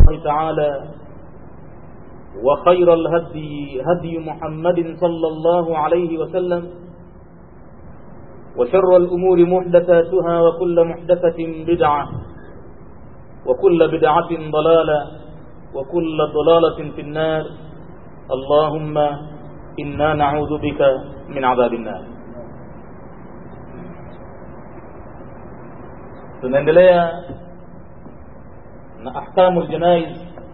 الله تعالى وخير الهدي هدي محمد صلى الله عليه وسلم وشر الأمور محدثاتها وكل محدثة بدعة وكل بدعة ضلالة وكل ضلالة في النار اللهم إنا نعوذ بك من عذاب النار tunaendelea na ahkamu ljanaiz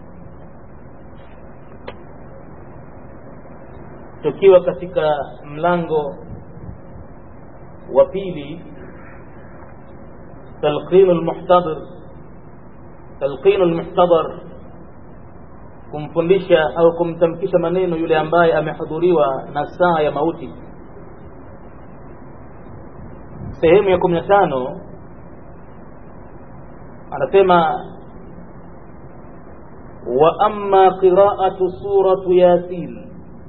tukiwa katika mlango wa pili talqinu lmuhtadhir talqinu lmuhtadhar kumfundisha au kumtamkisha maneno yule ambaye amehudhuriwa na saa ya mauti sehemu ya kumi na tano anasema wa amma qiraatu suratu yasin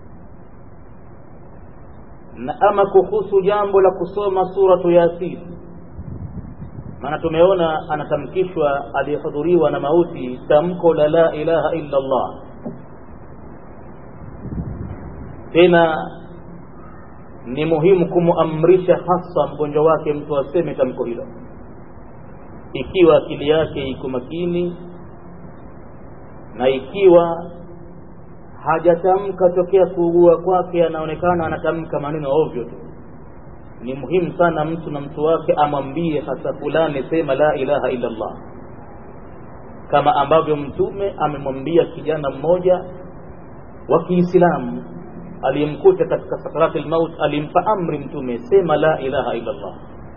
na ama kuhusu jambo la kusoma suratu yasin maana tumeona anatamkishwa aliyehudhuriwa na mauti tamko la la ilaha illa allah tena ni muhimu kumuamrisha hasa mgonjwa wake mtu aseme tamko hilo ikiwa akili yake iko makini na ikiwa hajatamka tokea kuugua kwake anaonekana anatamka maneno ovyo tu ni muhimu sana mtu na mtu wake amwambie hasa fulani sema la ilaha illa allah kama ambavyo mtume amemwambia kijana mmoja wa kiislamu aliyemkuta katika sakarati lmaut alimpa amri mtume sema la ilaha illa allah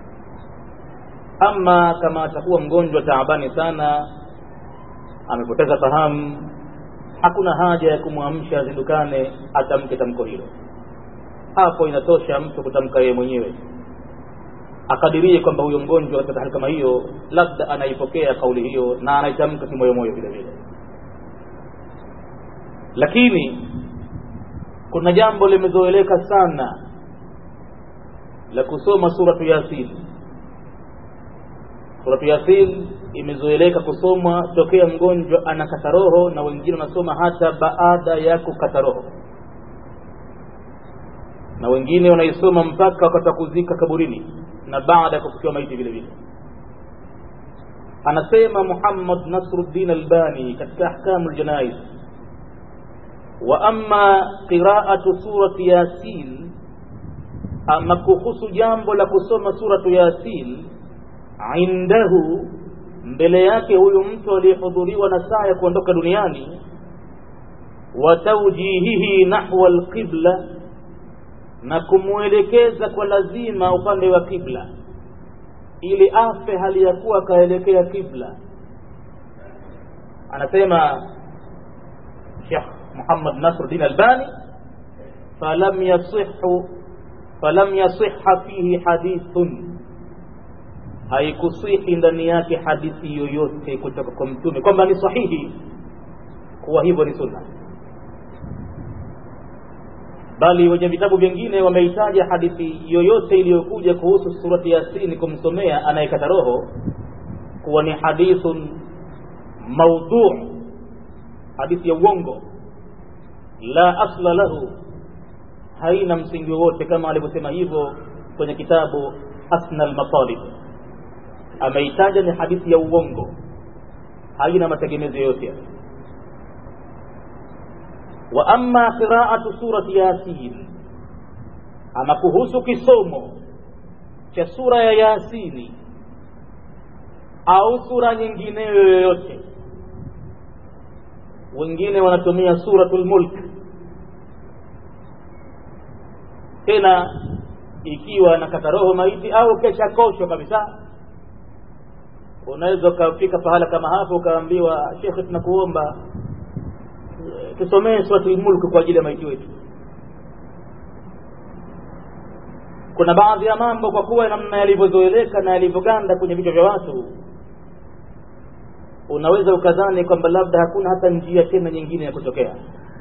ama kama atakuwa mgonjwa taabani sana amepoteza fahamu hakuna haja ya kumwamsha azindukane atamke tamko hilo hapo inatosha mtu kutamka yeye mwenyewe akadirie kwamba huyo mgonjwa katika hali kama hiyo labda anaipokea kauli hiyo na anaitamka kimoyomoyo vile vile lakini kuna jambo limezoeleka sana la kusoma suratu yasin suratu yasin imezoeleka kusomwa tokea mgonjwa anakata roho na wengine wanasoma hata baada ya kukata roho na wengine wanaisoma mpaka wakati wa kuzika kaburini na baada ya kufukiwa maiti vile vile anasema muhammad nasruddin albani katika ahkamu ljanais wa ama qiraatu surati yasin ama kuhusu jambo la kusoma suratu yasin indahu mbele yake huyu mtu aliyehudhuriwa na saa ya kuondoka duniani wa taujihihi nahwa alqibla na kumwelekeza kwa lazima upande wa kibla ili afe hali ya kuwa akaelekea kibla anasema Sheikh Muhammad Nasruddin Albani falam yasihu falam yasiha fihi hadithun haikusihi ndani yake hadithi yoyote kutoka kwa mtume kwamba ni sahihi kuwa hivyo ni sunna bali wenye vitabu vingine wameitaja hadithi yoyote iliyokuja kuhusu surati yasini kumsomea anayekata roho kuwa ni hadithun maudhu hadithi ya uongo la asla lahu haina msingi wowote kama alivyosema hivyo kwenye kitabu asna almatalib ameitaja ni hadithi ya uongo haina mategemezo yoyote wa amma qiraatu surati yasin ama kuhusu kisomo cha sura ya yasini au sura nyingineyo yoyote wengine wanatumia suratul mulk tena ikiwa nakata roho maiti au kesha kosho kabisa unaweza ukafika pahala kama hapo ukaambiwa shekhe tunakuomba tusomee suratul mulk kwa ajili ya maiti wetu kuna baadhi ya mambo kwa kuwa namna yalivyozoeleka na yalivyoganda kwenye vichwa vya watu unaweza ukadhani kwamba labda hakuna hata njia tena nyingine ya kutokea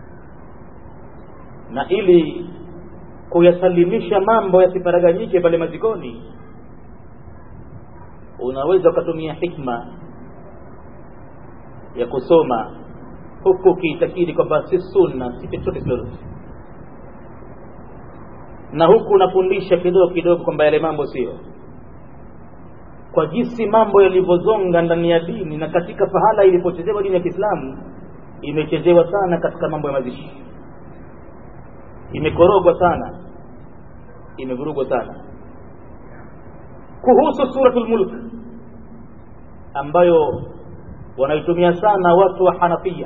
na ili kuyasalimisha mambo yasiparaganyike pale mazikoni unaweza ukatumia hikma ya kusoma huku ukiitakidi kwamba si sunna si chochote kilolote na huku unafundisha kidogo kidogo kwamba yale mambo sio kwa jinsi mambo yalivyozonga ndani ya dini na katika pahala ilipochezewa dini ya kiislamu imechezewa sana katika mambo ya mazishi imekorogwa sana imevurugwa sana kuhusu suratul mulk ambayo wanaitumia sana watu wa hanafia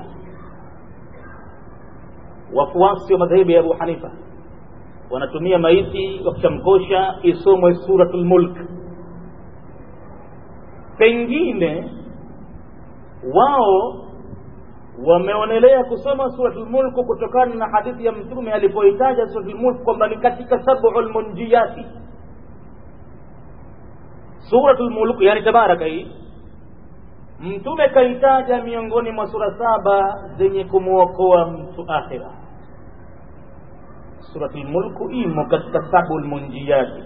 wafuasi wa madhehebu ya abu hanifa wanatumia maiti wakishamkosha isomwe suratul mulk pengine wao wameonelea kusoma suratul mulk kutokana na hadithi ya mtume alipoitaja suratul mulk kwamba ni katika sab'ul munjiyati suratul mulk yani tabaraka hii mtume kaitaja miongoni mwa sura saba zenye kumwokoa mtu akhira suratul mulku imo katika sabul munjiyati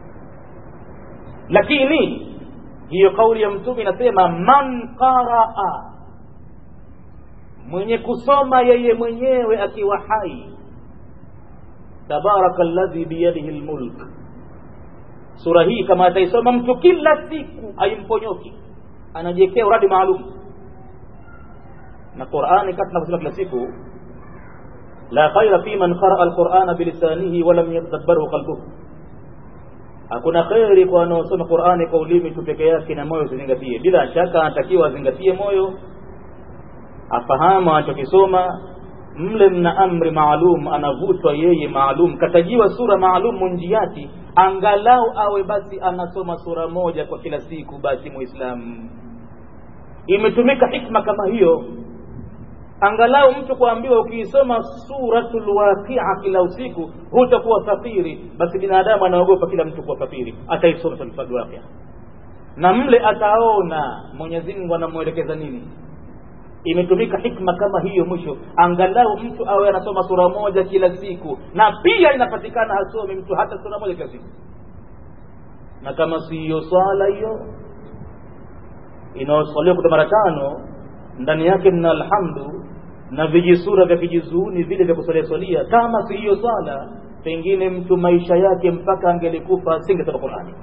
lakini hiyo kauli ya mtume inasema man qaraa mwenye kusoma yeye mwenyewe akiwa hai tabaraka alladhi biyadihi lmulk sura hii kama ataisoma mtu kila siku aimponyoki anajiwekea uradi maalum na qurani kati nakusema kila siku la khaira fi man qaraa alqurana bilisanihi walam yatadabbaru qalbuhu hakuna kheri kwa wanaosoma qurani kwa ulimi tu peke yake na moyo usizingatie bila shaka anatakiwa azingatie moyo afahamu anachokisoma mle mna amri maalum anavutwa yeye maalum katajiwa sura maalum munjiati angalau awe basi anasoma sura moja kwa kila siku basi muislamu imetumika hikma kama hiyo angalau mtu kuambiwa ukiisoma suratul waqia kila usiku hutakuwa fakiri basi binadamu anaogopa kila mtu kuwa fakiri ataisoma suratul waqia na mle ataona mwenyezi mungu anamwelekeza nini imetumika hikma kama hiyo mwisho angalau mtu awe anasoma sura moja kila siku na pia inapatikana hasomi mtu hata sura moja kila siku na kama siyo swala hiyo inayoswaliwa kuta mara tano ndani yake mna alhamdu na vijisura vya kijizuuni vile vya kusalia swalia kama si hiyo swala pengine mtu maisha yake mpaka angelikufa asingesoma qurani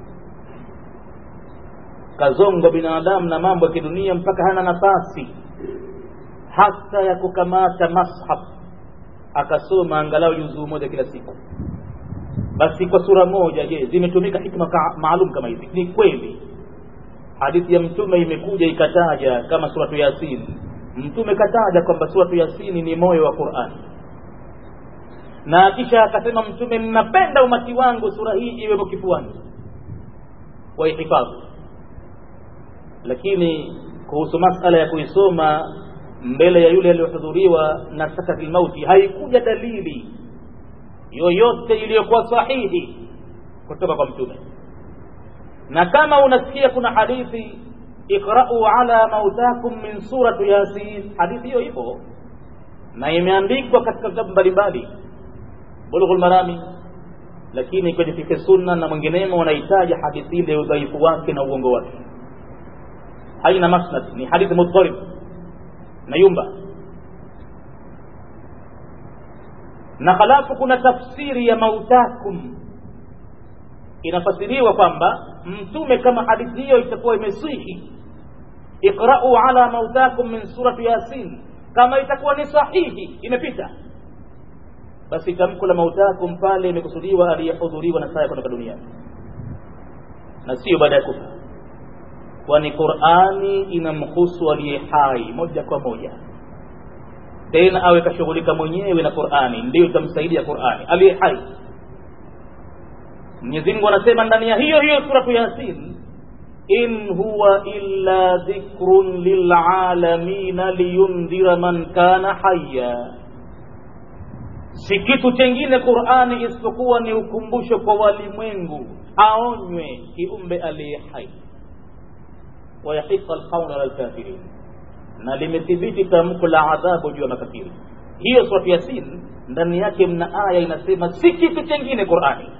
kazonga binadamu na mambo ya kidunia mpaka hana nafasi hata ya kukamata mashaf akasoma angalau juzuu moja kila siku basi kwa sura moja je zimetumika hikma ka, maalum kama hizi ni kweli hadithi ya mtume imekuja ikataja kama suratu yasin mtume kataja kwamba suratu yasini ni moyo wa qurani na kisha akasema mtume mnapenda umati wangu sura hii iwemo kifuani waihifadhi lakini kuhusu masala ya kuisoma mbele ya yule aliyohudhuriwa na sakati lmauti haikuja dalili yoyote iliyokuwa sahihi kutoka kwa mtume na kama unasikia kuna hadithi iqra'u ala mautakum min surati yasin hadithi hiyo ipo na imeandikwa katika vitabu mbalimbali bulughul marami lakini kwenye fikhi sunna na mwinginemo wanahitaji hadithi ile udhaifu wake na uongo wake haina masnad ni hadithi mudharib na yumba na halafu kuna tafsiri ya mautakum inafasiriwa kwamba mtume kama hadithi hiyo itakuwa imesihi iqra'u ala mautakum min surati yasin kama itakuwa ni sahihi imepita basi tamko la mautakum pale imekusudiwa aliyehudhuriwa na saa ya kutoka duniani na sio baada ya kufa kwani qurani inamhusu aliye hai moja kwa moja tena awe kashughulika mwenyewe na qurani ndiyo itamsaidia qurani aliye hai mwenyezi mungu anasema ndani ya hiyo hiyo suratu yasin in huwa illa dhikrun lilalamina liyundhira man kana haya si kitu chengine qurani isipokuwa ni ukumbusho kwa walimwengu aonywe kiumbe aliye hai wayahiqa alqaula ala lkafirin na limethibiti tamko la adhabu juu ya makafiri hiyo suratu yasin ndani yake mna aya inasema si kitu chengine qurani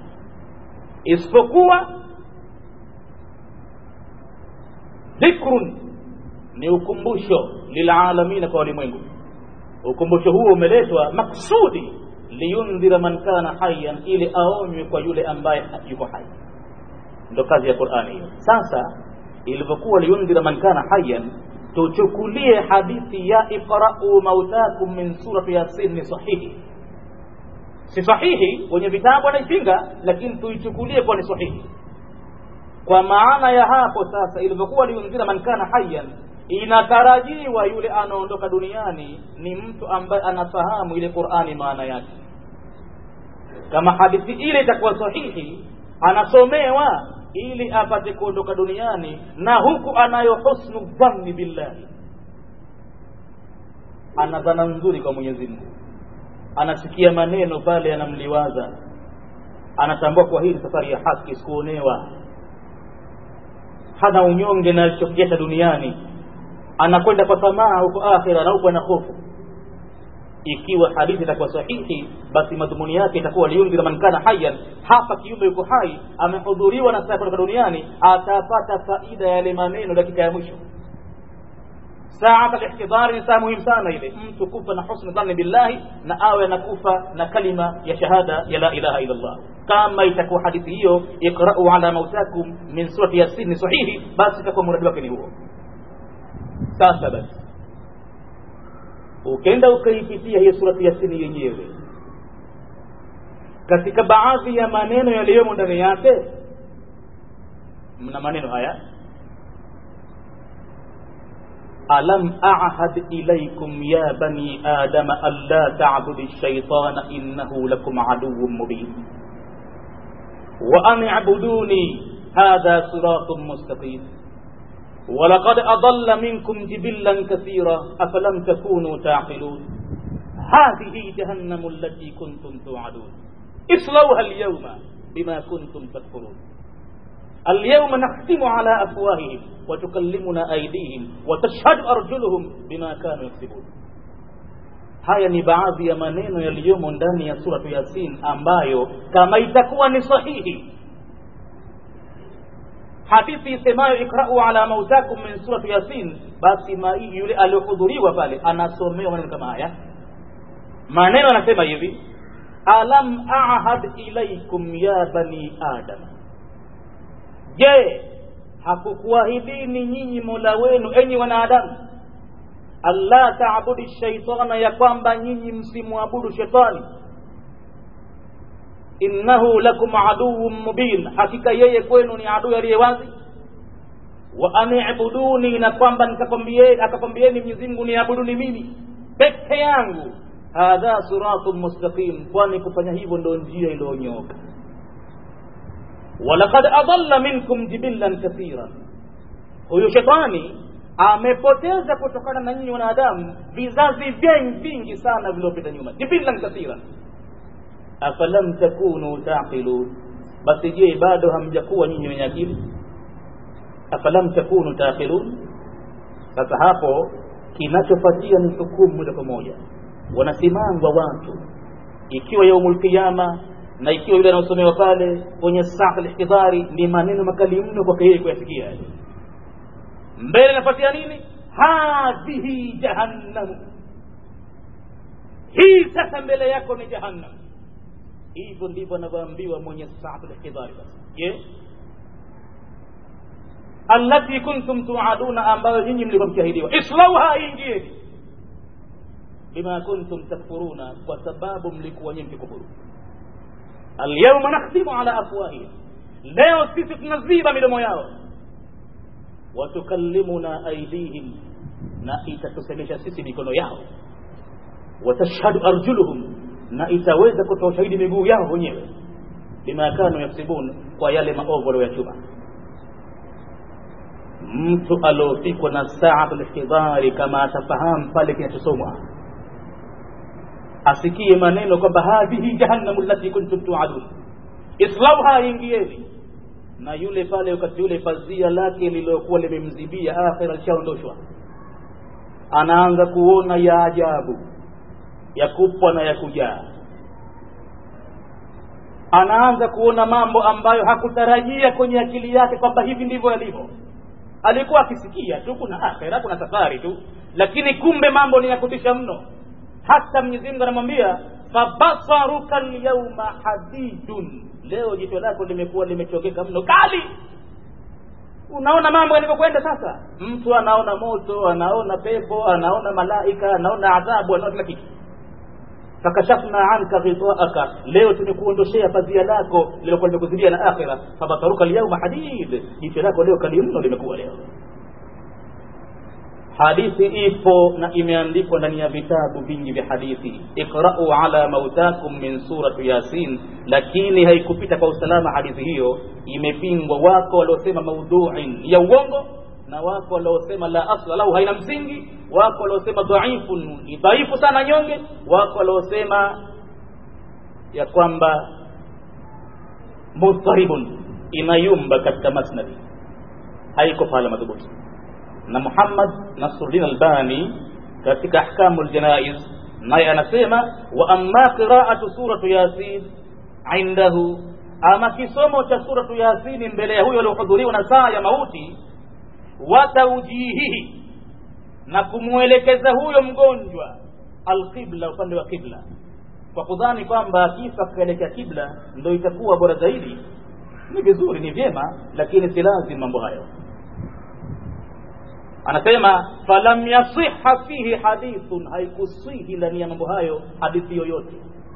isipokuwa dhikrun ni ukumbusho lilalamina kwa walimwengu ukumbusho huo umeletwa maksudi liyundhira man kana hayan ili aonywe kwa yule ambaye yuko hai ndo kazi ya qurani hiyo sasa ilivyokuwa liyundhira man kana hayan tuchukulie hadithi ya iqra'u mautakum min surati yasin ni sahihi si sahihi wenye vitabu wanaipinga lakini tuichukulie kuwa ni sahihi kwa maana ya hapo sasa ilivyokuwa liundhira man kana hayyan inatarajiwa yule anaondoka duniani ni mtu ambaye anafahamu ile qurani maana yake kama hadithi ile itakuwa sahihi anasomewa ili apate kuondoka duniani na huku anayo husnu dhanni billahi ana dhana nzuri kwa mwenyezi mungu anasikia maneno pale anamliwaza anatambua kwa hii safari ya haki sikuonewa hana unyonge na alichokieta duniani anakwenda kwa tamaa huko akhira na huko ana hofu ikiwa hadithi itakuwa sahihi basi madhumuni yake itakuwa liundhira man kana hayyan hapa kiumbe yuko hai amehudhuriwa na saa kutoka duniani atapata faida ya yale maneno dakika ya mwisho saata lihtidhari ni saa muhimu sana ile mtu kufa na husni dhanni billahi na awe anakufa na kalima ya shahada ya la ilaha illa Allah kama itakuwa hadithi hiyo iqra'u ala mautakum min surati yasin ni sahihi basi itakuwa muradi wake ni huo sasa basi ukenda ukaipitia hiyo surati yasini yenyewe katika baadhi ya maneno yaliyomo ndani yake mna maneno haya alam ahad ilaykum ya bani adama alla ta'budu ash-shaytana innahu lakum aduwwun mubin wa an i'buduni hadha siratun mustaqim ولقد أضل منكم جبلا كثيرا أفلم تكونوا تعقلون هذه جهنم التي كنتم توعدون اصلوها اليوم بما كنتم تكفرون اليوم نختم على أفواههم وتكلمنا أيديهم وتشهد أرجلهم بما كانوا يكسبون haya ni baadhi ya maneno yaliyomo ndani ya suratu yasin ambayo kama itakuwa ni sahihi hadithi isemayo ikrau ala mautakum min surati yasin basi yule aliyohudhuriwa pale anasomewa maneno kama haya maneno anasema hivi alam ahad ilaikum ya bani adam je hakukuahidini nyinyi mola wenu enyi wanadamu alla taabudi shaitana ya kwamba nyinyi msimwabudu shetani innahu lakum aduwwun mubin hakika yeye kwenu ni adui aliye wazi wa anibuduni na kwamba nikakwambieni akakwambieni Mwenyezi Mungu niabuduni mimi peke yangu hadha siratun mustaqim kwani kufanya hivyo ndio njia iliyonyoka walaqad adalla minkum jibillan kathira huyu shetani amepoteza kutokana na nyinyi wanadamu vizazi vingi sana vilivyopita nyuma jibillan kathira afalam takunu taqilun basi je bado hamjakuwa nyinyi wenye akili afalam takunu taqilun sasa hapo kinachofuatia ni hukumu moja kwa moja wanasimangwa watu ikiwa yaumul qiyama na ikiwa yule anaosomewa pale kwenye saa al-ihtidari ni maneno makali mno kwa yeye kuyasikia mbele nafuatia nini hadhihi jahannam hii sasa mbele yako ni jahannam hivyo ndivyo anavyoambiwa mwenye saatul ihtidari basi je allati kuntum tuaduna ambayo nyinyi mlikuwa mkiahidiwa islauha ingieni bima kuntum takfuruna kwa sababu mlikuwa nyinyi mkikufuru alyawma nakhtimu ala afwahihim leo sisi tunaziba midomo yao watukallimuna aidihim na itatusemesha sisi mikono yao watashhadu arjuluhum na itaweza kutoa ushahidi miguu yao wenyewe bima kanu yaksibun kwa yale maovu walioyachuma mtu aliofikwa na saatul ihtidhari kama atafahamu pale kinachosomwa asikie maneno kwamba hadhihi jahannamu allati kuntum tuadun islauha ingieni na yule pale wakati yule pazia lake lililokuwa limemzibia akhira lishaondoshwa anaanza kuona ya ajabu ya kupwa na ya kujaa anaanza kuona mambo ambayo hakutarajia kwenye akili yake kwamba hivi ndivyo yalivyo alikuwa akisikia tu kuna akhira kuna safari tu lakini kumbe mambo ni ya kutisha mno hata mwenyezi mungu anamwambia fabasaruka lyauma hadidun leo jicho lako limekuwa limechokeka mno kali unaona mambo yalivyokwenda sasa mtu anaona moto anaona pepo anaona malaika anaona adhabu anaona kila kitu fakashafna anka ghitaaka leo tumekuondoshea pazia lako lilokuwa limekuzidia na akhira fabasaruka lyauma hadid jicho lako leo kali mno limekuwa leo hadithi ipo na imeandikwa ndani ya vitabu vingi vya hadithi iqra'u ala mautakum min surati yasin lakini haikupita kwa usalama hadithi hiyo imepingwa wako waliosema maudhuin ya uongo na wako waliosema la asla lahu haina msingi wako waliosema dhaifun ni dhaifu sana nyonge wako waliosema ya kwamba mudharibun inayumba katika masnadi haiko pahala madhubuti na Muhammad Nasruddin Albani katika ahkamu ljanaiz naye anasema wa amma qiraatu suratu yasin indahu ama kisomo cha suratu yasini mbele ya huyo aliohudhuriwa na saa ya mauti wa taujihihi na kumwelekeza huyo mgonjwa alqibla upande wa kibla kwa kudhani kwamba akifa akaelekea kibla ndo itakuwa bora zaidi ni vizuri ni vyema lakini si lazima mambo hayo anasema falam yasiha fihi hadithun haikusihi ndani ya mambo hayo hadithi yoyote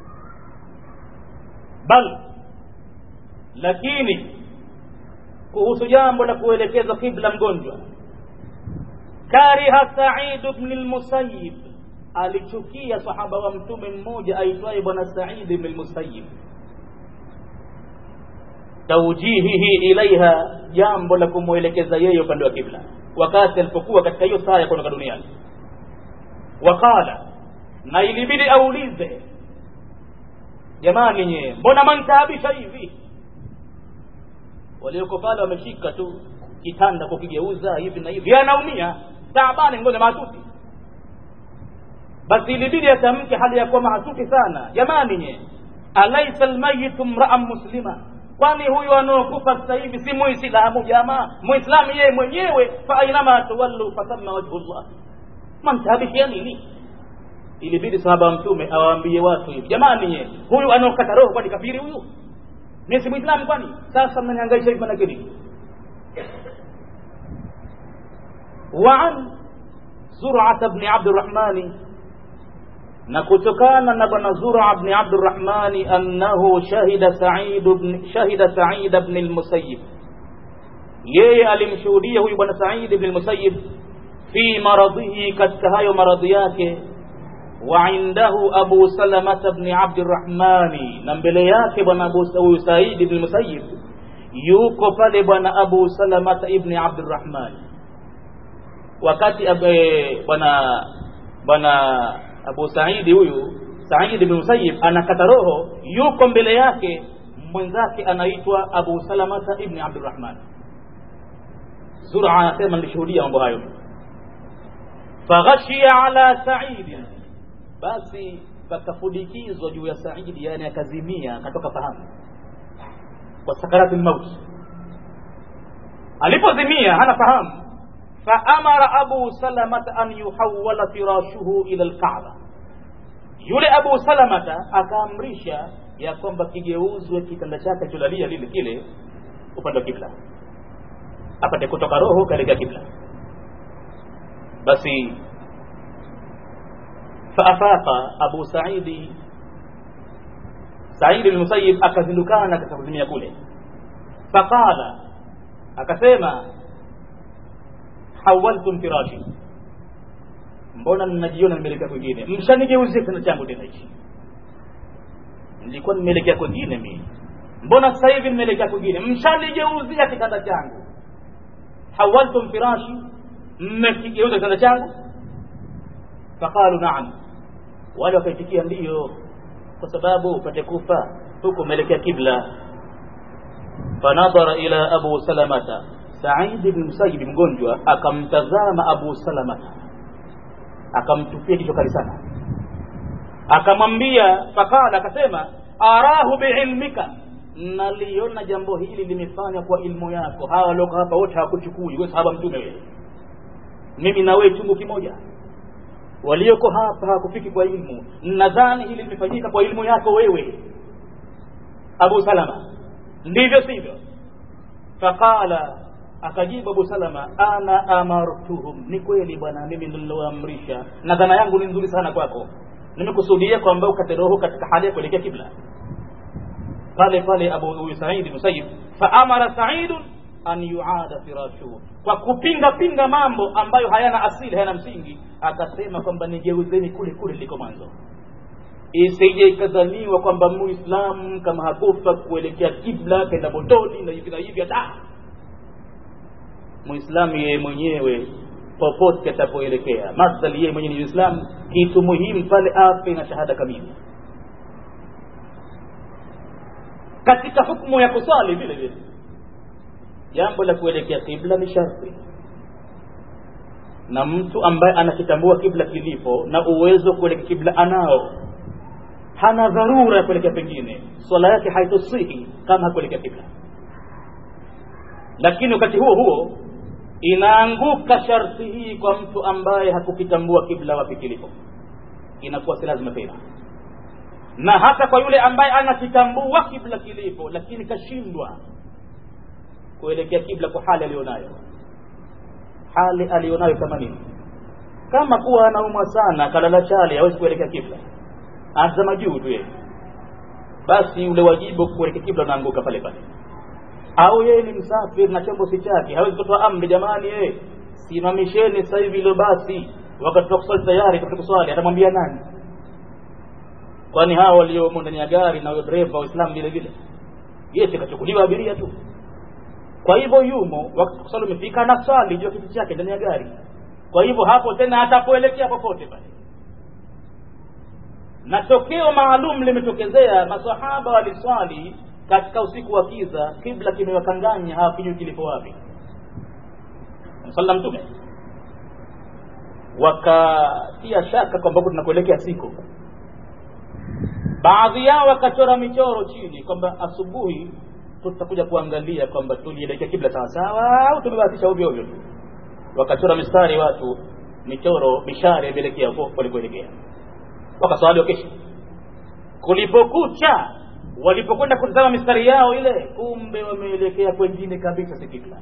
bal lakini kuhusu jambo la kuelekeza kibla mgonjwa kariha said bn lmusayib alichukia sahaba wa mtume mmoja aitwaye bwana said bn lmusayib taujihihi ilaiha jambo la kumwelekeza yeye upande wa kibla wakati alipokuwa katika hiyo saa ya kuondoka duniani waqala na ilibidi aulize jamani nyee mbona mantaabisha hivi walioko pale wameshika tu kitanda kukigeuza hivi na hivi anaumia taabani ngoja mahatuti basi ilibidi atamke hali ya kuwa mahatuti sana jamani nye alaisa lmayitu mraan muslima kwani huyu anaokufa sasa hivi si muislamu jamaa muislamu yeye mwenyewe fa ainama tuwallu fatamma wajhu llah mantaabishia nini ilibidi sahaba wa mtume awaambie watu hivi jamani nye huyu anaokata roho kwani kafiri huyu mi si mwislamu kwani sasa mnanihangaisha hivi manake nini وعن زرعة بن عبد الرحمن نكتكان نبن زرعة بن عبد الرحمن أنه شهد سعيد بن شهد سعيد بن المسيب yeye alimshuhudia huyu bwana said bni lmusayib fi maradhihi katika hayo maradhi yake wa indahu abu salamata bni abdirahmani na mbele yake bwana huyu said bni lmusayib yuko pale bwana abu salamata ibni abdirahmani wakati bwana bwana abu saidi huyu saidi ibn musayyib anakata roho yuko mbele yake mwenzake anaitwa abu salamata ibni abdurrahman zura anasema nilishuhudia mambo hayo faghashia ala saidin basi pakafudikizwa juu ya saidi yani akazimia akatoka fahamu kwa sakarati lmauti alipozimia hana fahamu faamara abu salamata an yuhawala firashuhu ila lkaaba yule abu salamata akaamrisha ya kwamba kigeuzwe kitanda chake cholalia lile kile upande wa kibla apate kutoka roho kaelekea kibla basi faafaqa abu saidi saidi lmusayib akazindukana katika kuzimia kule faqala akasema hawaltum firashi mbona ninajiona nimeelekea kwingine mshanigeuzie kitanda changu tena hichi nilikuwa nimeelekea kwingine mimi mbona sasa hivi nimeelekea kwingine mshanigeuzia kitanda changu hawaltum firashi mmekigeuza kitanda changu faqalu naam wale wakaitikia ndiyo kwa sababu upate kufa huku umeelekea kibla fanadhara ila abu salamata Said bin Musayyib mgonjwa akamtazama Abu Salama akamtupia kichwa kali sana akamwambia fakala akasema arahu biilmika naliona jambo hili limefanywa kwa ilmu yako hawa walioko hapa wote hawakuchukui we sahaba mtume wewe mimi na wewe chungu kimoja walioko hapa hawakufiki kwa ilmu nadhani hili limefanyika kwa ilmu yako wewe abu salama ndivyo sivyo faqala akajibu abu salama ana amartuhum ni kweli bwana mimi nililoamrisha na dhana yangu ni nzuri sana kwako nimekusudia kwamba ukate roho katika hali ya kuelekea kibla pale pale abu saidi musayib faamara saidun an yuada firashuhu kwa kupinga pinga mambo ambayo hayana asili hayana msingi akasema kwamba nigeuzeni kule kule liko mwanzo isije ikadhaniwa kwamba muislamu kama hakufa kuelekea kibla kenda motoni na hivi na hivi hata muislamu yeye mwenyewe popote atapoelekea madhali yeye mwenyewe ni uislamu kitu muhimu pale afe na shahada kamili katika hukumu ya kusali vile vile jambo la kuelekea kibla ni sharti na mtu ambaye anakitambua kibla kilipo na uwezo wa kuelekea kibla anao hana dharura ya kuelekea pengine swala yake haitosihi kama hakuelekea kibla lakini wakati huo huo inaanguka sharti hii kwa mtu ambaye hakukitambua kibla wapi kilipo inakuwa si lazima tena na hata kwa yule ambaye anakitambua kibla kilipo lakini kashindwa kuelekea kibla kwa hali aliyonayo hali aliyonayo kama nini kama kuwa anaumwa sana kalala chali hawezi kuelekea kibla anazama juu tu yeye basi ule wajibu kuelekea kibla unaanguka pale pale au yeye ni msafiri na chombo si chake hawezi kutoa amri jamani yeye simamisheni sasa hivi ile basi wakati wa kuswali tayari kwa kuswali atamwambia nani kwani hao waliomo ndani ya gari na dereva waislamu vile vile yeye sikachukuliwa abiria tu kwa hivyo yumo wakati kuswali umefika na swali juu ya kiti chake ndani ya gari kwa hivyo hapo tena atapoelekea popote pale na tokeo maalum limetokezea masahaba waliswali katika usiku wa kiza kibla kimewakanganya hawakijui kilipo wapi sala mtume wakatia shaka kwamba huku tunakuelekea siku baadhi yao wakachora michoro chini kwamba asubuhi tutakuja kuangalia kwamba tulielekea kibla sawasawa au tumebahatisha ovyo ovyo tu wakachora mistari watu michoro mishare imeelekea huko walikuelekea wakaswali wakesha kulipokucha walipokwenda kutazama mistari yao ile kumbe wameelekea kwengine kabisa si kibla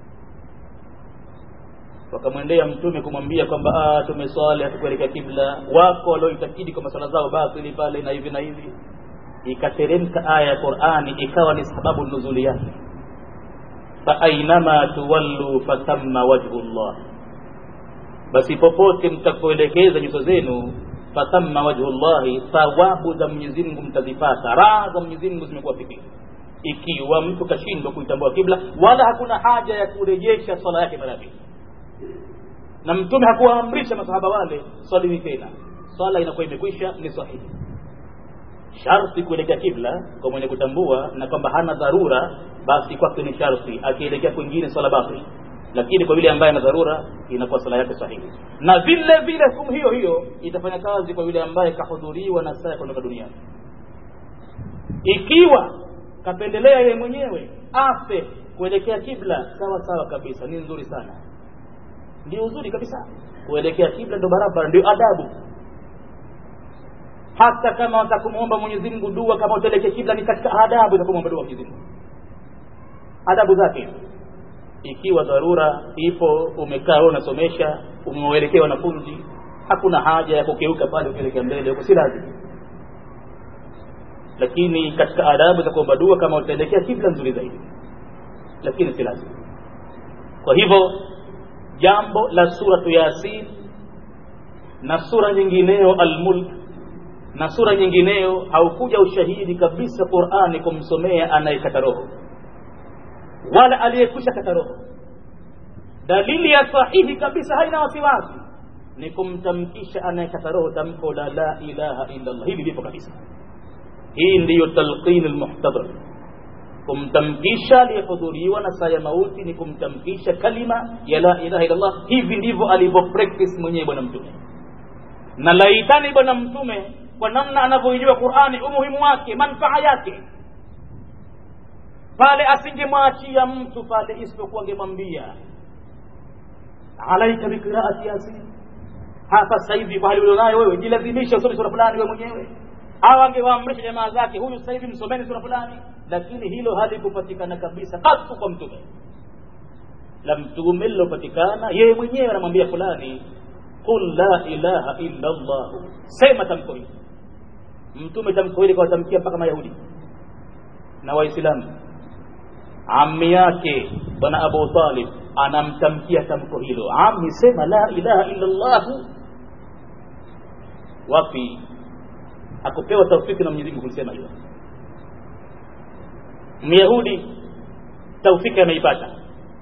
wakamwendea mtume kumwambia kwamba tumeswali hatukuelekea kibla wako walioitakidi kwamba swala zao batili pale na hivi na hivi ikateremka aya ya qurani ikawa ni sababu nuzuli yake faainama tuwallu fathamma wajhu llah basi popote mtapoelekeza nyuso zenu fathamma wajhu llahi thawabu za mwenyezi mungu mtazipata raha za mwenyezi mungu zimekuwa fikiri ikiwa mtu kashindwa kuitambua kibla wala hakuna haja ya kurejesha swala yake mara pili na mtume hakuwaamrisha masahaba wale swalini tena swala inakuwa imekwisha ni sahihi sharti kuelekea kibla kwa mwenye kutambua na kwamba hana dharura basi kwake ni sharti akielekea kwingine swala batili lakini kwa yule ambaye ana dharura inakuwa sala yake sahihi na vile vile hukumu hiyo hiyo itafanya kazi kwa yule ambaye kahudhuriwa na saa ya kuondoka duniani ikiwa kapendelea yeye mwenyewe afe kuelekea kibla sawa sawa kabisa ni nzuri sana ndio uzuri kabisa kuelekea kibla ndo barabara ndio adabu hata kama watakumwomba Mwenyezi Mungu dua kama utaelekea kibla ni katika adabu za kumwomba dua Mwenyezi Mungu adabu zake ikiwa dharura ipo umekaa wewe unasomesha umewaelekea wanafunzi hakuna haja ya kukeuka pale ukielekea mbele huko si lazima lakini katika adabu za kuomba dua kama utaelekea kibla nzuri zaidi lakini si lazima kwa hivyo jambo la suratu yasin na sura nyingineyo almulk na sura nyingineyo haukuja ushahidi kabisa qurani kumsomea anayekata roho wala aliyekwisha kata roho dalili ya sahihi kabisa haina wasiwasi ni kumtamkisha anayekata roho tamko la la ilaha illa allah hili lipo kabisa hii ndiyo talqin almuhtadar kumtamkisha aliyehudhuriwa na saa ya mauti ni kumtamkisha kalima ya la ilaha illa allah hivi ndivyo alivyo practice mwenyewe bwana mtume na laitani bwana mtume kwa namna anavyoijua qurani umuhimu wake manfaa yake pale asingemwachia mtu pale isipokuwa angemwambia alaika biqiraati yasin hapa sasa hivi kwa hali ulionayo wewe jilazimisha usome sura fulani wewe mwenyewe au angewaamrisha jamaa zake huyu sasa hivi msomeni sura fulani lakini hilo halikupatikana kabisa katu kwa mtume la mtume lilopatikana yeye mwenyewe anamwambia fulani qul la ilaha illa allah sema tamko hili mtume tamko hili kawatamkia mpaka mayahudi na waislamu ammi yake bwana abu talib anamtamkia tamko hilo ammi sema la ilaha illa allah wapi akupewa taufiki na Mwenyezi Mungu kulisema hilo Myahudi taufiki ameipata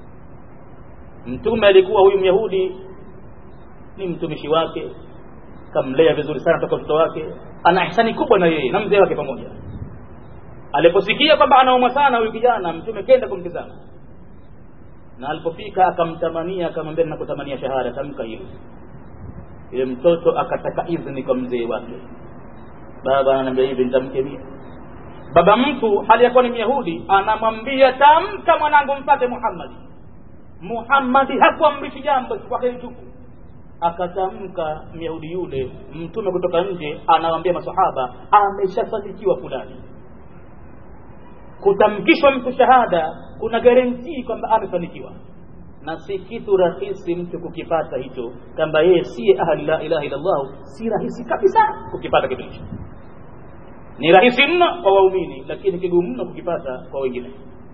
mtume alikuwa huyu Myahudi ni mtumishi wake kamlea vizuri sana toka mtoto wake ana ihsani kubwa na yeye na mzee wake pamoja aliposikia kwamba anaumwa sana huyu kijana mtume kenda kumtizama na alipofika akamtamania akamwambia nakutamania shahada tamka hilo yule mtoto akataka idhini kwa mzee wake baba ananiambia hivi nitamke mie baba mtu hali yakuwa ni myahudi anamwambia tamka mwanangu mpate muhammadi muhammadi hakuamrishi jambo kwake tupu akatamka myahudi yule mtume kutoka nje anawambia masahaba ameshafanikiwa fulani kutamkishwa mtu shahada kuna garantii kwamba amefanikiwa na si kitu rahisi mtu kukipata hicho kwamba yeye siye ahli la ilaha illallah si rahisi kabisa kukipata kitu hicho ni rahisi mno kwa waumini lakini kigumu mno kukipata kwa wengine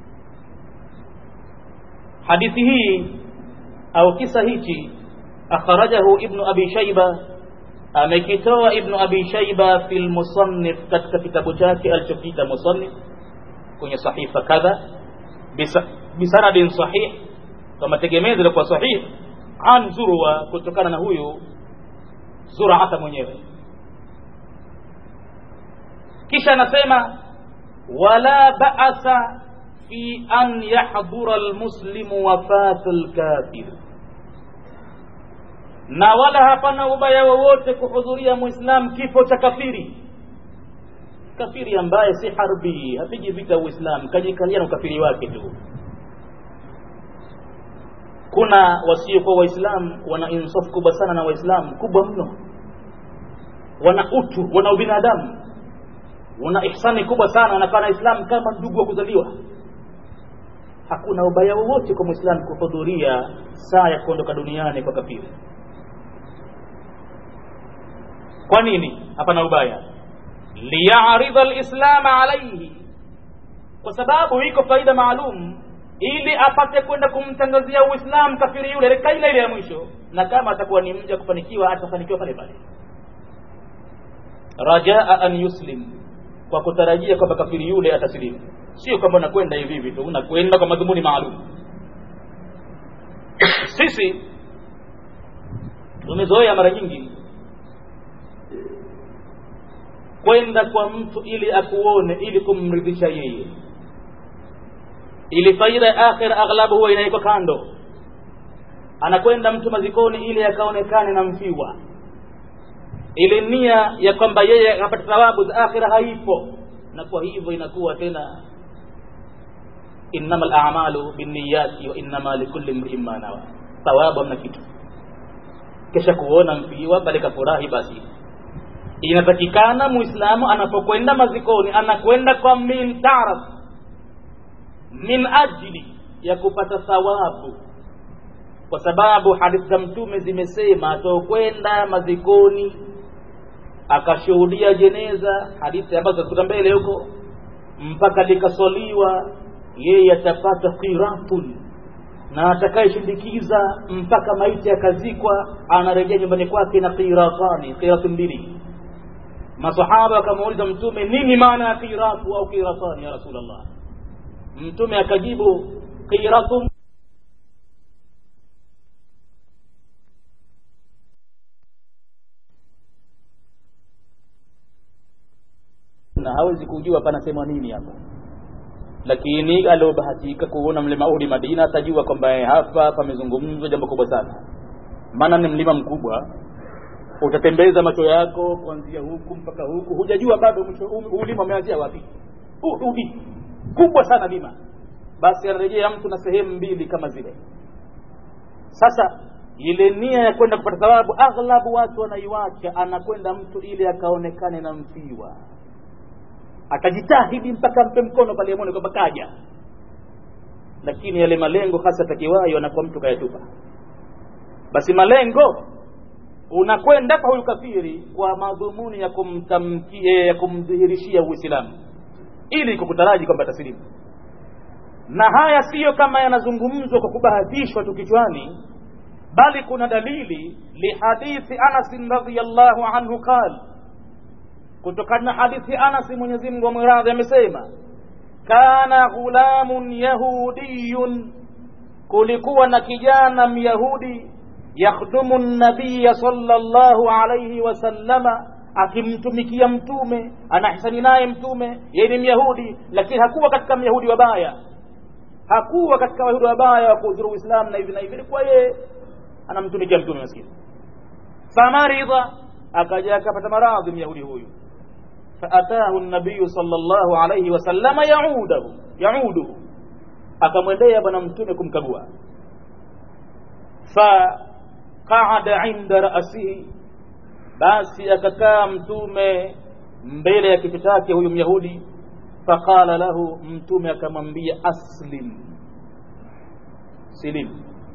hadithi hii au kisa hichi akhrajahu ibnu abi shaiba amekitoa ibnu abi shaiba fi lmusannif katika kitabu chake alichokiita musannif kwenye sahifa kadha bisanadin sahih kwa mategemezi yalikuwa sahih an zurwa kutokana na huyu zuraata mwenyewe kisha anasema wala ba'asa fi an yahdura almuslimu wafatu alkafir na wala hapana ubaya wowote kuhudhuria muislam kifo cha kafiri kafiri ambaye si harbi hapigi vita uislam kajikalia na ukafiri wake tu kuna wasiokuwa waislamu wana insafu kubwa sana na waislamu kubwa mno wana utu wana ubinadamu wana ihsani kubwa sana wanakaa na islam kama ndugu wa kuzaliwa hakuna ubaya wowote kwa mwislamu kuhudhuria saa ya kuondoka duniani kwa kafiri kwa nini hapana ubaya liyaridha lislama alaihi kwa sababu iko faida maalum ili apate kwenda kumtangazia uislamu kafiri yule reka ile ile ya mwisho na kama atakuwa ni mja kufanikiwa atafanikiwa pale pale rajaa an yuslim kwa kutarajia kwamba kafiri yule atasilimu sio kwamba unakwenda hivi hivi tu unakwenda kwa madhumuni maalum sisi tumezoea mara nyingi kwenda kwa mtu ili akuone ili kumridhisha yeye ili faida ya akhira aghlabu huwa inawekwa kando anakwenda mtu mazikoni ili akaonekane na mfiwa ile nia ya kwamba yeye akapata thawabu za akhira haipo na kwa hivyo inakuwa tena innama alamalu binniyati wa innama likulli mriin ma nawa thawabu hamna kitu kisha kuona mfiwa bali kafurahi basi inatakikana muislamu anapokwenda mazikoni anakwenda kwa min taraf min ajili ya kupata thawabu kwa sababu hadithi za mtume zimesema atokwenda mazikoni akashuhudia jeneza hadithi ambazo zitakuta mbele huko mpaka likaswaliwa yeye atapata qiratun na atakayeshindikiza mpaka maiti akazikwa anarejea nyumbani kwake na qiratani qiratu mbili masahaba wakamuuliza mtume nini maana ya qiratu au qiratani ya rasulullah mtume akajibu qiratun na hawezi kujua panasema nini hapa lakini aliobahatika kuona mlima Uhud Madina atajua kwamba hapa pamezungumzwa jambo kubwa sana maana ni mlima mkubwa utatembeza macho yako kuanzia huku mpaka huku hujajua bado mlima umeanzia wapi Uhudi kubwa sana lima basi anarejea mtu na sehemu mbili kama zile sasa ile nia ya kwenda kupata thawabu aghlabu watu wanaiwacha anakwenda mtu ili akaonekane na mfiwa akajitahidi mpaka mpe mkono pale amone kwamba kaja lakini yale malengo hasa takiwayo anakuwa mtu kayatupa basi malengo unakwenda kwa huyu kafiri kwa madhumuni ya kumtamkia ya kumdhihirishia uislamu ili kukutaraji kwamba taslimu na haya siyo kama yanazungumzwa kwa kubahatishwa tu kichwani bali kuna dalili lihadithi anasin radiallahu anhu qal kutokana na hadithi anasi mwenyezi mungu amwiradhi amesema kana ghulamun yahudiyun kulikuwa na kijana myahudi yakhdumu nabiya sallallahu alayhi wasallama akimtumikia mtume anahisani naye mtume yeye ni myahudi lakini hakuwa katika myahudi wabaya hakuwa katika wayahudi wabaya wa kuudhuru uislamu na hivi na hivi ilikuwa yeye anamtumikia mtume maskini famaridha akaja akapata maradhi myahudi huyu faatahu nabiyu sallallahu alayhi wasallama yaudahu yauduhu akamwendea bwana mtume kumkagua faqaada inda rasihi basi akakaa mtume mbele ya kichwa chake huyu myahudi faqala lahu mtume akamwambia aslim silim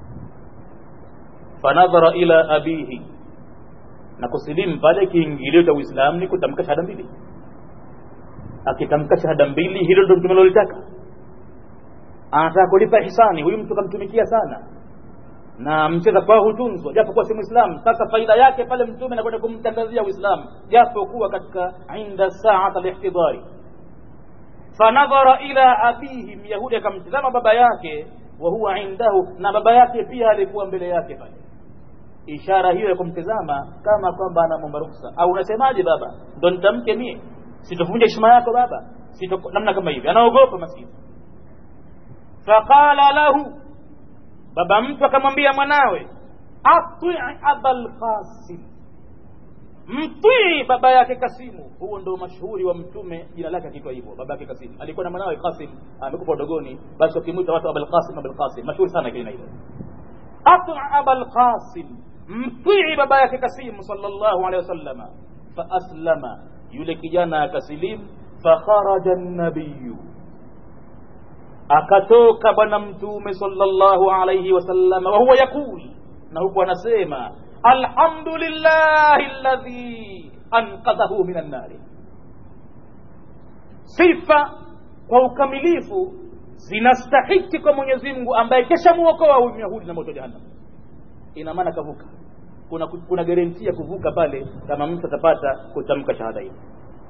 fanadhara ila abihi na kusilimu pale kiingilio cha uislamu ni kutamka shahada mbili akitamka shahada mbili hilo ndo mtume lolitaka anataka kulipa hisani huyu mtu kamtumikia sana na mcheza kwao hutunzwa japo kuwa si mwislamu sasa faida yake pale mtume anakwenda kumtangazia uislamu japo kuwa katika inda saata lihtidari fanadhara ila abihi myahudi akamtizama baba yake wa huwa indahu na baba yake pia alikuwa mbele yake pale ishara hiyo ya kumtizama kama kwamba anamwomba ruksa au unasemaje baba ndo nitamke mie sitovunja heshima yako baba sito namna kama hivi anaogopa maskini faqala lahu baba mtu akamwambia mwanawe atii abal qasim mtii baba yake kasimu huo ndo mashuhuri wa mtume jina lake akiitwa hivyo baba yake kasimu alikuwa na mwanawe kasim amekufa udogoni basi wakimwita watu abal qasim abal qasim mashuhuri sana kile hilo atii abal qasim mtii baba yake kasimu sallallahu alaihi wasallama faaslama yule kijana akasilimu fakharaja nabiyu akatoka bwana mtume sallallahu alaihi wasallam wa huwa yaqul na huku anasema alhamdulillahi alladhi anqadhahu min annari sifa kwa ukamilifu zinastahiki kwa mwenyezi mungu ambaye kesha muokoa huyu myahudi na moto jahannam ina maana kavuka kuna kuna garanti ya kuvuka pale kama mtu atapata kutamka shahada hii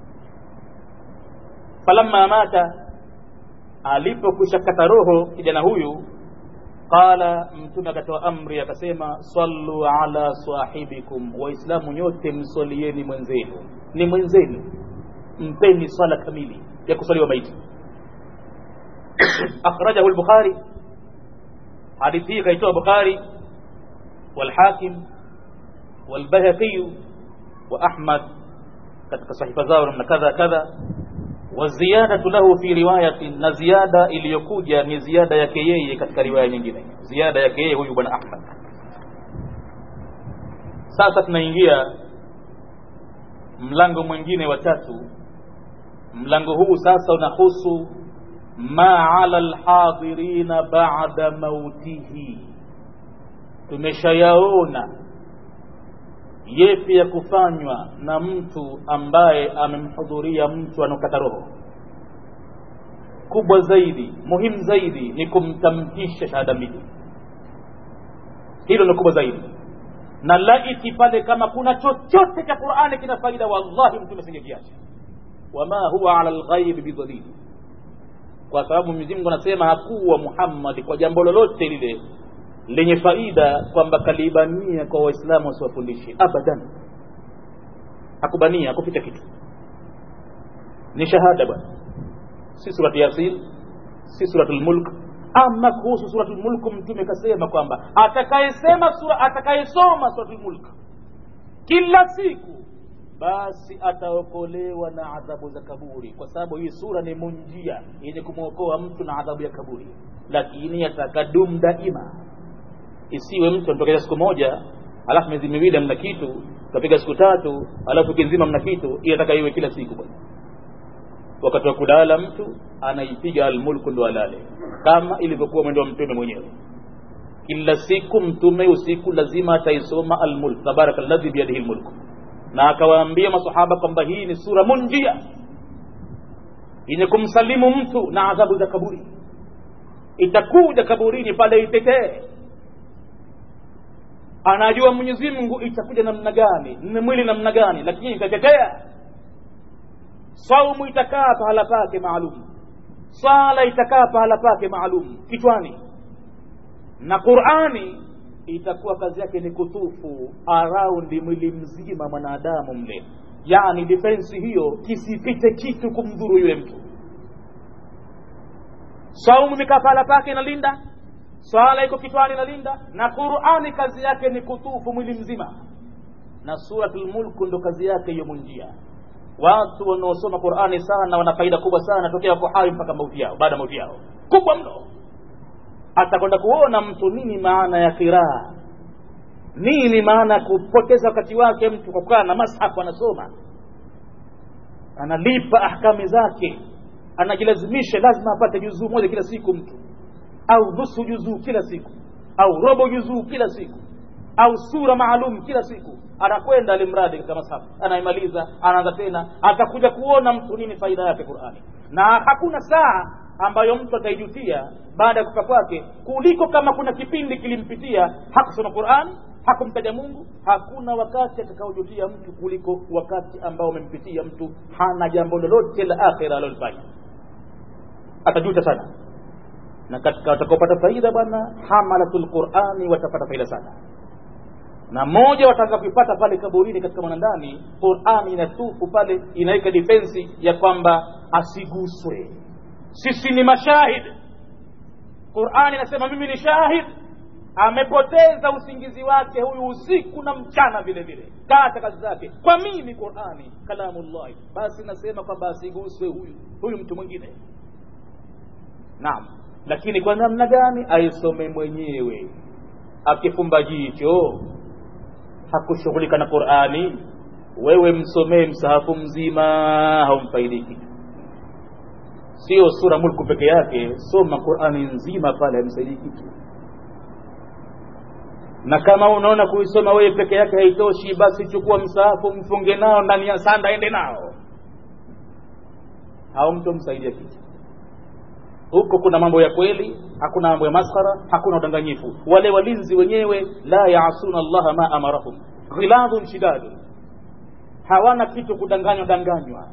falamma mata alipokwisha kata roho kijana huyu qala mtume akatoa amri akasema sallu ala sahibikum waislamu nyote msolieni mwenzenu ni mwenzenu mpeni swala kamili ya kusaliwa maiti akhrajahu lbukhari hadithi hii kaitoa bukhari walhakim walbayhaqiyu wa ahmad katika sahifa zao namna kadha kadha waziyadatu lahu fi riwayatin na ziada iliyokuja ni ziada yake yeye katika riwaya nyingine ziada yake yeye huyu bwana ahmad sasa tunaingia mlango mwingine wa tatu mlango huu sasa unahusu ma ala lhadirina bada mautihi tumeshayaona yepi ya kufanywa na mtu ambaye amemhudhuria mtu anaokata roho kubwa zaidi muhimu zaidi ni kumtamkisha shahada mbili hilo ni kubwa zaidi na laiti pale kama kuna chochote cha qurani kina faida wallahi mtume singekiacha wama huwa ala lghaibi bidhalili kwa sababu mwenyezi mungu anasema hakuwa muhammadi kwa jambo lolote lile lenye faida kwamba kalibania kwa waislamu wasiwafundishe abadan hakubania hakuficha kitu ni shahada bwana si surati yasin si suratul mulk ama kuhusu suratul mulk mtume kasema kwamba atakayesema sura atakayesoma suratul mulk kila siku basi ataokolewa na adhabu za kaburi kwa sababu hii sura ni munjia yenye kumwokoa mtu na adhabu ya kaburi lakini yatakadum daima isiwe mtu anatokea siku moja alafu miezi miwili amna kitu kapiga siku tatu alafu wiki nzima mna kitu inataka iwe kila siku bwana wakati wa kulala mtu anaipiga almulku ndo alale kama ilivyokuwa mwendo wa mtume mwenyewe kila siku mtume usiku lazima ataisoma almulk tabaraka alladhi biyadihi lmulku na akawaambia masahaba kwamba hii ni sura munjia yenye kumsalimu mtu na adhabu za kaburi itakuja kaburini pale itetee anajua mwenyezi mungu itakuja namna gani ni mwili namna gani lakini itatetea saumu itakaa pahala pake maalum sala itakaa pahala pake maalum kichwani na qurani itakuwa kazi yake ni kutufu araundi mwili mzima mwanadamu mle yani defensi hiyo kisipite kitu kumdhuru yule mtu saumu imekaa pahala pake inalinda swala iko kichwani inalinda na qurani kazi yake ni kutufu mwili mzima na suratul mulku ndo kazi yake hiyo munjia watu wanaosoma qurani sana wana faida kubwa sana tokea wako hai mpaka mauti yao baada ya mauti yao kubwa mno atakwenda kuona mtu nini maana ya kiraa nini maana ya kupoteza wakati wake mtu kwa kukaa na mashafu anasoma analipa ahkami zake anajilazimisha lazima apate juzuu moja kila siku mtu au nusu juzuu kila siku au robo juzuu kila siku au sura maalum kila siku anakwenda alimradi katika masafu anaimaliza anaanza tena atakuja kuona mtu nini faida yake qurani na hakuna saa ambayo mtu ataijutia baada ya kufa kwake kuliko kama kuna kipindi kilimpitia hakusoma qurani hakumtaja mungu hakuna wakati atakaojutia mtu kuliko wakati ambao umempitia mtu hana jambo lolote la akhira alilofanya atajuta sana na katika watakaopata faida bwana hamalatul qurani watapata faida sana na moja watakapipata pale kaburini katika mwanandani qurani inatufu pale inaweka defensi ya kwamba asiguswe sisi ni mashahid qurani inasema mimi ni shahid amepoteza usingizi wake huyu usiku na mchana vile vile kata kazi zake kwa mimi qurani kalamullahi basi nasema kwamba asiguswe huyu huyu mtu mwingine naam lakini kwa namna gani aisome mwenyewe akifumba jicho hakushughulika na qurani wewe msomee msahafu mzima haumfaidiki sio sura mulku peke yake soma qurani nzima pale haimsaidii kitu na kama unaona kuisoma wewe peke yake haitoshi basi chukua msahafu mfunge nao ndani ya sanda ende nao haumtomsaidia kitu huko kuna mambo ya kweli hakuna mambo ya maskhara hakuna udanganyifu wale walinzi wenyewe la yaasuna allaha ma amarahum ghiladhun shidadun hawana kitu kudanganywa danganywa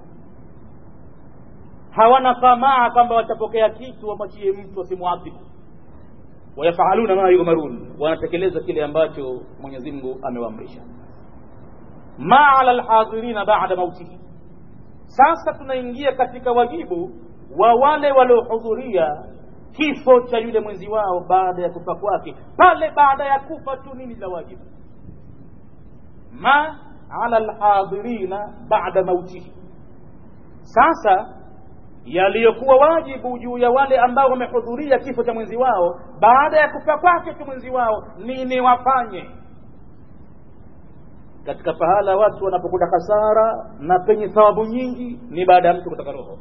hawana tamaa kwamba watapokea kitu wamwachie mtu wasimwadhibu wayafaluna ma yumarun wanatekeleza kile ambacho mwenyezi mungu amewaamrisha ma ala lhadhirina bada mautihi sasa tunaingia katika wajibu wa wale waliohudhuria kifo cha yule mwenzi wao baada ya kufa kwake pale baada ya kufa tu nini la wajibu ma ala lhadhirina bada mautihi sasa yaliyokuwa wajibu juu ya wale ambao wamehudhuria kifo cha mwenzi wao baada ya kufa kwake tu mwenzi wao nini wafanye katika pahala watu wanapokuta hasara na penye thawabu nyingi ni baada ya mtu kutoka roho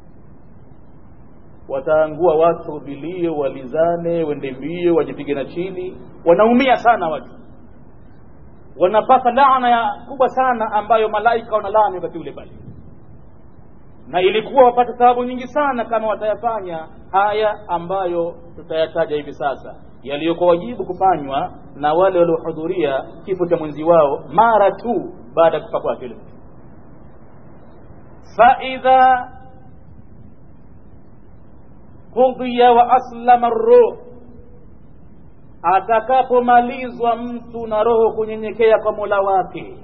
wataangua watu vilio walizane wende mbio wajipige na chini wanaumia sana watu wanapata laana ya kubwa sana ambayo malaika wanalaani wakati ule pale na ilikuwa wapate thawabu nyingi sana kama watayafanya haya ambayo tutayataja hivi sasa yaliyokuwa wajibu kufanywa na wale waliohudhuria kifo cha mwenzi wao mara tu baada ya kufa kwake yule mtu faidha qudhiya wa aslama ruh atakapomalizwa mtu na roho kunyenyekea kwa mola wake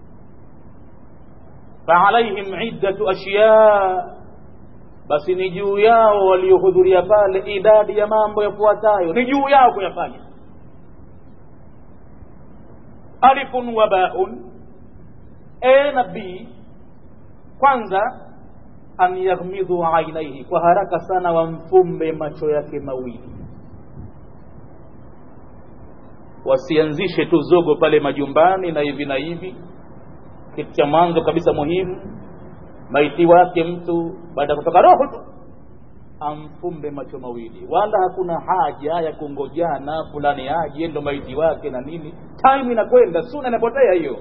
faalaihim iddatu ashya basi ni juu yao waliohudhuria pale idadi ya mambo yafuatayo ni juu yao kuyafanya alifun wa baun a na b kwanza an yaghmidhu ainaihi kwa haraka sana wamfumbe macho yake mawili wasianzishe tu zogo pale majumbani na hivi na hivi kitu cha mwanzo kabisa muhimu maiti wake mtu baada ya kutoka roho tu amfumbe macho mawili wala hakuna haja ya kungojana fulani aje ndo maiti wake na nini time inakwenda suna inapotea hiyo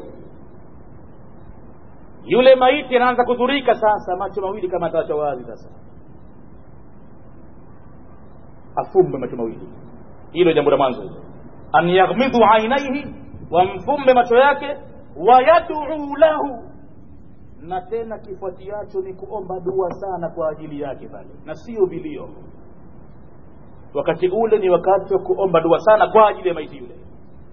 yule maiti anaanza kudhurika sasa macho mawili kama atawacha wazi sasa afumbe macho mawili hilo jambo la mwanzo an yaghmidhu ainaihi wamfumbe macho yake wayaduu lahu na tena kifuatiacho ni kuomba dua sana kwa ajili yake pale na sio vilio wakati ule ni wakati wa kuomba dua sana kwa ajili ya maiti yule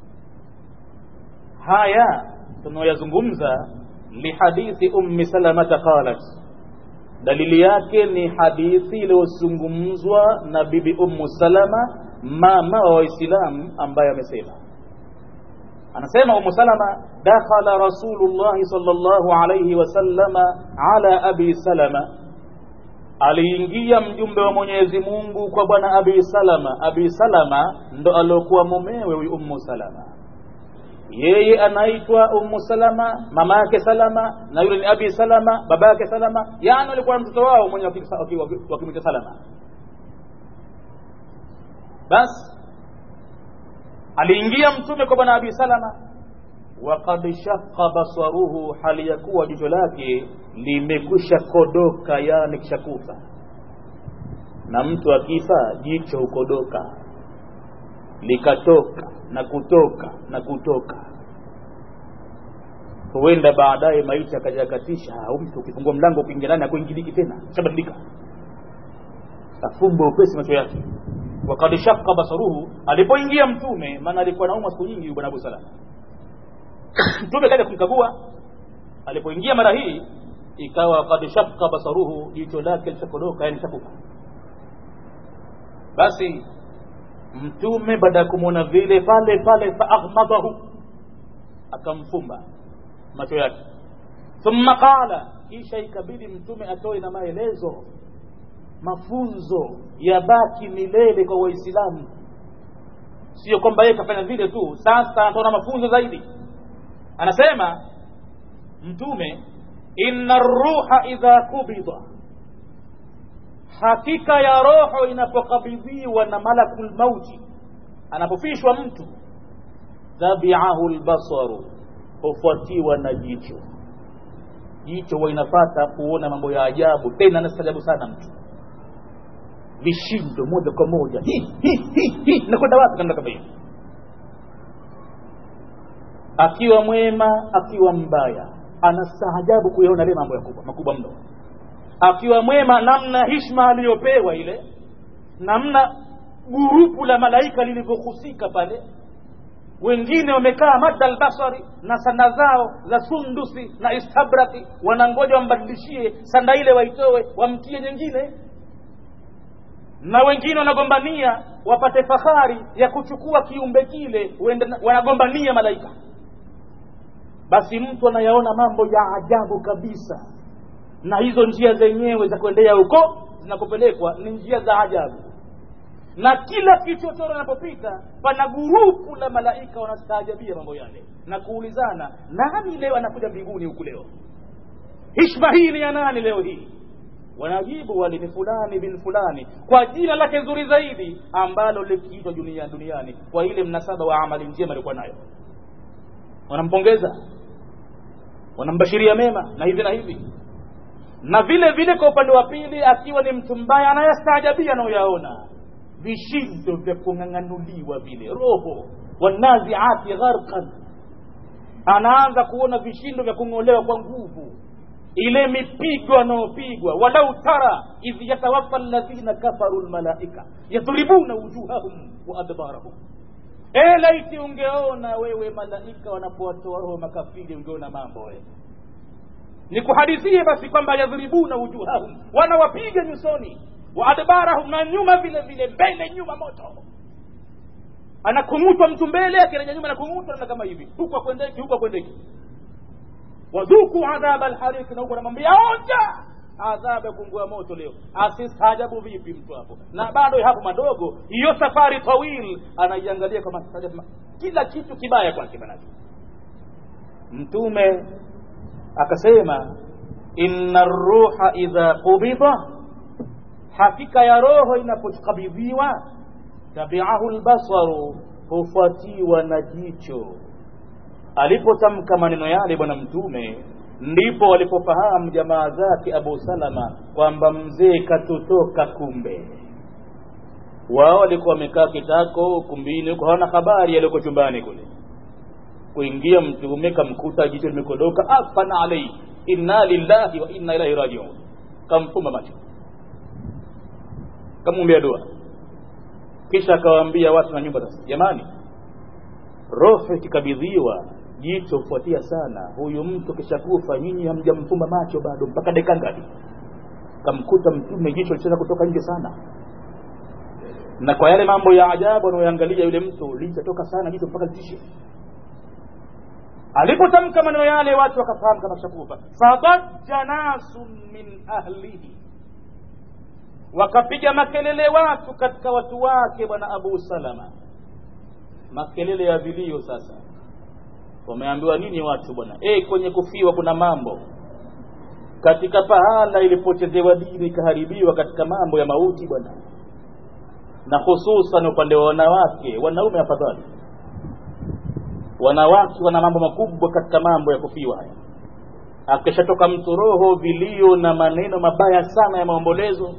haya tunaoyazungumza lihadithi ummi salamata qalat dalili yake ni hadithi iliyozungumzwa na bibi ummu salama mama wa waislamu ambaye amesema anasema umu salama dakhala rasulullahi sallallahu alayhi wasallama ala abi salama aliingia mjumbe wa mwenyezi mungu kwa bwana abi salama abi salama ndo aliokuwa mumewe huyu ummu salama yeye anaitwa ummu salama mama yake salama na yule ni abi salama baba yake salama yani alikuwa na mtoto wao mwenye wakimwita salama basi aliingia mtume kwa bwana abi salama waqad shaqqa basaruhu hali ya kuwa jicho lake limekwisha kodoka yani kishakufa na mtu akifa jicho hukodoka likatoka na kutoka na kutoka huenda baadaye maisha akajakatisha au mtu ukifungua mlango ukiingia ndani akuingiliki tena shabadilika afumbe upesi macho yake wakad shaqqa basaruhu alipoingia mtume maana alikuwa naumwa siku nyingi bwana Abu Salama mtume kaja kumkagua alipoingia mara hii ikawa kad shaqqa basaruhu jicho lake lishakodoka yani shakufa basi mtume baada ya kumwona vile pale pale faaghmadahu akamfumba macho yake thumma qala kisha ikabidi mtume atoe na maelezo mafunzo yabaki milele kwa waislamu sio kwamba yeye kafanya vile tu sasa anatoa mafunzo zaidi anasema mtume inna ruha idha kubida hakika ya roho inapokabidhiwa na malakul mauti anapofishwa mtu tabiahu lbasaru hufuatiwa na jicho jicho huwa inafata kuona mambo ya ajabu tena nastajabu sana mtu vishindo moja kwa moja nakwenda wapi kanda kama hivi akiwa mwema akiwa mbaya anastaajabu kuyaona ile mambo yakubwa makubwa mno akiwa mwema namna hishma aliyopewa ile namna gurupu la malaika lilivyohusika pale wengine wamekaa madda albasari na sanda zao za sundusi na istabraki wanangoja wambadilishie sanda ile waitoe wamtie nyingine na wengine wanagombania wapate fahari ya kuchukua kiumbe kile wanagombania malaika basi mtu anayaona mambo ya ajabu kabisa na hizo njia zenyewe za kuendea huko zinakopelekwa ni njia za ajabu na kila kichochoro anapopita pana gurupu la malaika wanastaajabia mambo yale na kuulizana nani leo anakuja mbinguni huku leo hishma hii ni ya nani leo hii wanajibu wale ni fulani bin fulani kwa jina lake zuri zaidi ambalo likiitwa dunia duniani kwa ile mnasaba wa amali njema alikuwa nayo wanampongeza wanambashiria mema na hivi na hivi na vile vile kwa upande wa pili akiwa ni mtu mbaya anayastaajabia anayoyaona vishindo vya kung'ang'anuliwa vile roho wanaziati gharqan anaanza kuona vishindo vya kung'olewa kwa nguvu ile mipigo anayopigwa walau tara idh yatawaffa alladhina kafaru lmalaika yadhribuna wujuhahum wa adbarahum e laiti ungeona wewe malaika wanapowatoa roho makafiri ungeona mambo wewe nikuhadithie basi kwamba yadhribuna wujuhahum wanawapiga nyusoni wa adbarahum na nyuma vile vile mbele nyuma moto anakung'utwa mtu mbele akirejea nyuma anakung'utwa na kama hivi huku akwendeki huku akwendeki wadhuku adhaba alhariki na huku anamwambia onja adhabu ya kungua moto leo asistaajabu vipi mtu hapo na bado hapo madogo hiyo safari tawil anaiangalia kama kila kitu kibaya kwake manake mtume akasema inna ruha idha qubida hakika ya roho inapokabidhiwa tabiahu lbasaru hufuatiwa na jicho alipotamka maneno yale bwana mtume ndipo walipofahamu jamaa zake abu salama kwamba mzee katutoka kumbe wao walikuwa wamekaa kitako ukumbini huko hawana habari yaliyoko chumbani kule kuingia mtume kamkuta jicho limekodoka afana alaihi inna lillahi wa inna ilaihi rajiun kamfumba macho kamwombea dua kisha akawaambia watu na nyumba sasa jamani roho ikikabidhiwa jicho hufuatia sana huyu mtu kishakufa nyinyi hamjamfumba macho bado mpaka dakika ngapi kamkuta mtume jicho licheza kutoka nje sana na kwa yale mambo ya ajabu anayoangalia yule mtu lichatoka sana jicho mpaka litishe alipotamka maneno yale watu wakafahamu kama kishakufa fadajja nasun min ahlihi wakapiga makelele watu katika watu wake bwana abu salama makelele ya vilio sasa wameambiwa nini watu bwana e, kwenye kufiwa kuna mambo katika pahala ilipochezewa dini ikaharibiwa katika mambo ya mauti bwana na hususan upande wa wanawake wanaume afadhali wanawake wana mambo makubwa katika mambo ya kufiwa haya akishatoka mtu roho vilio na maneno mabaya sana ya maombolezo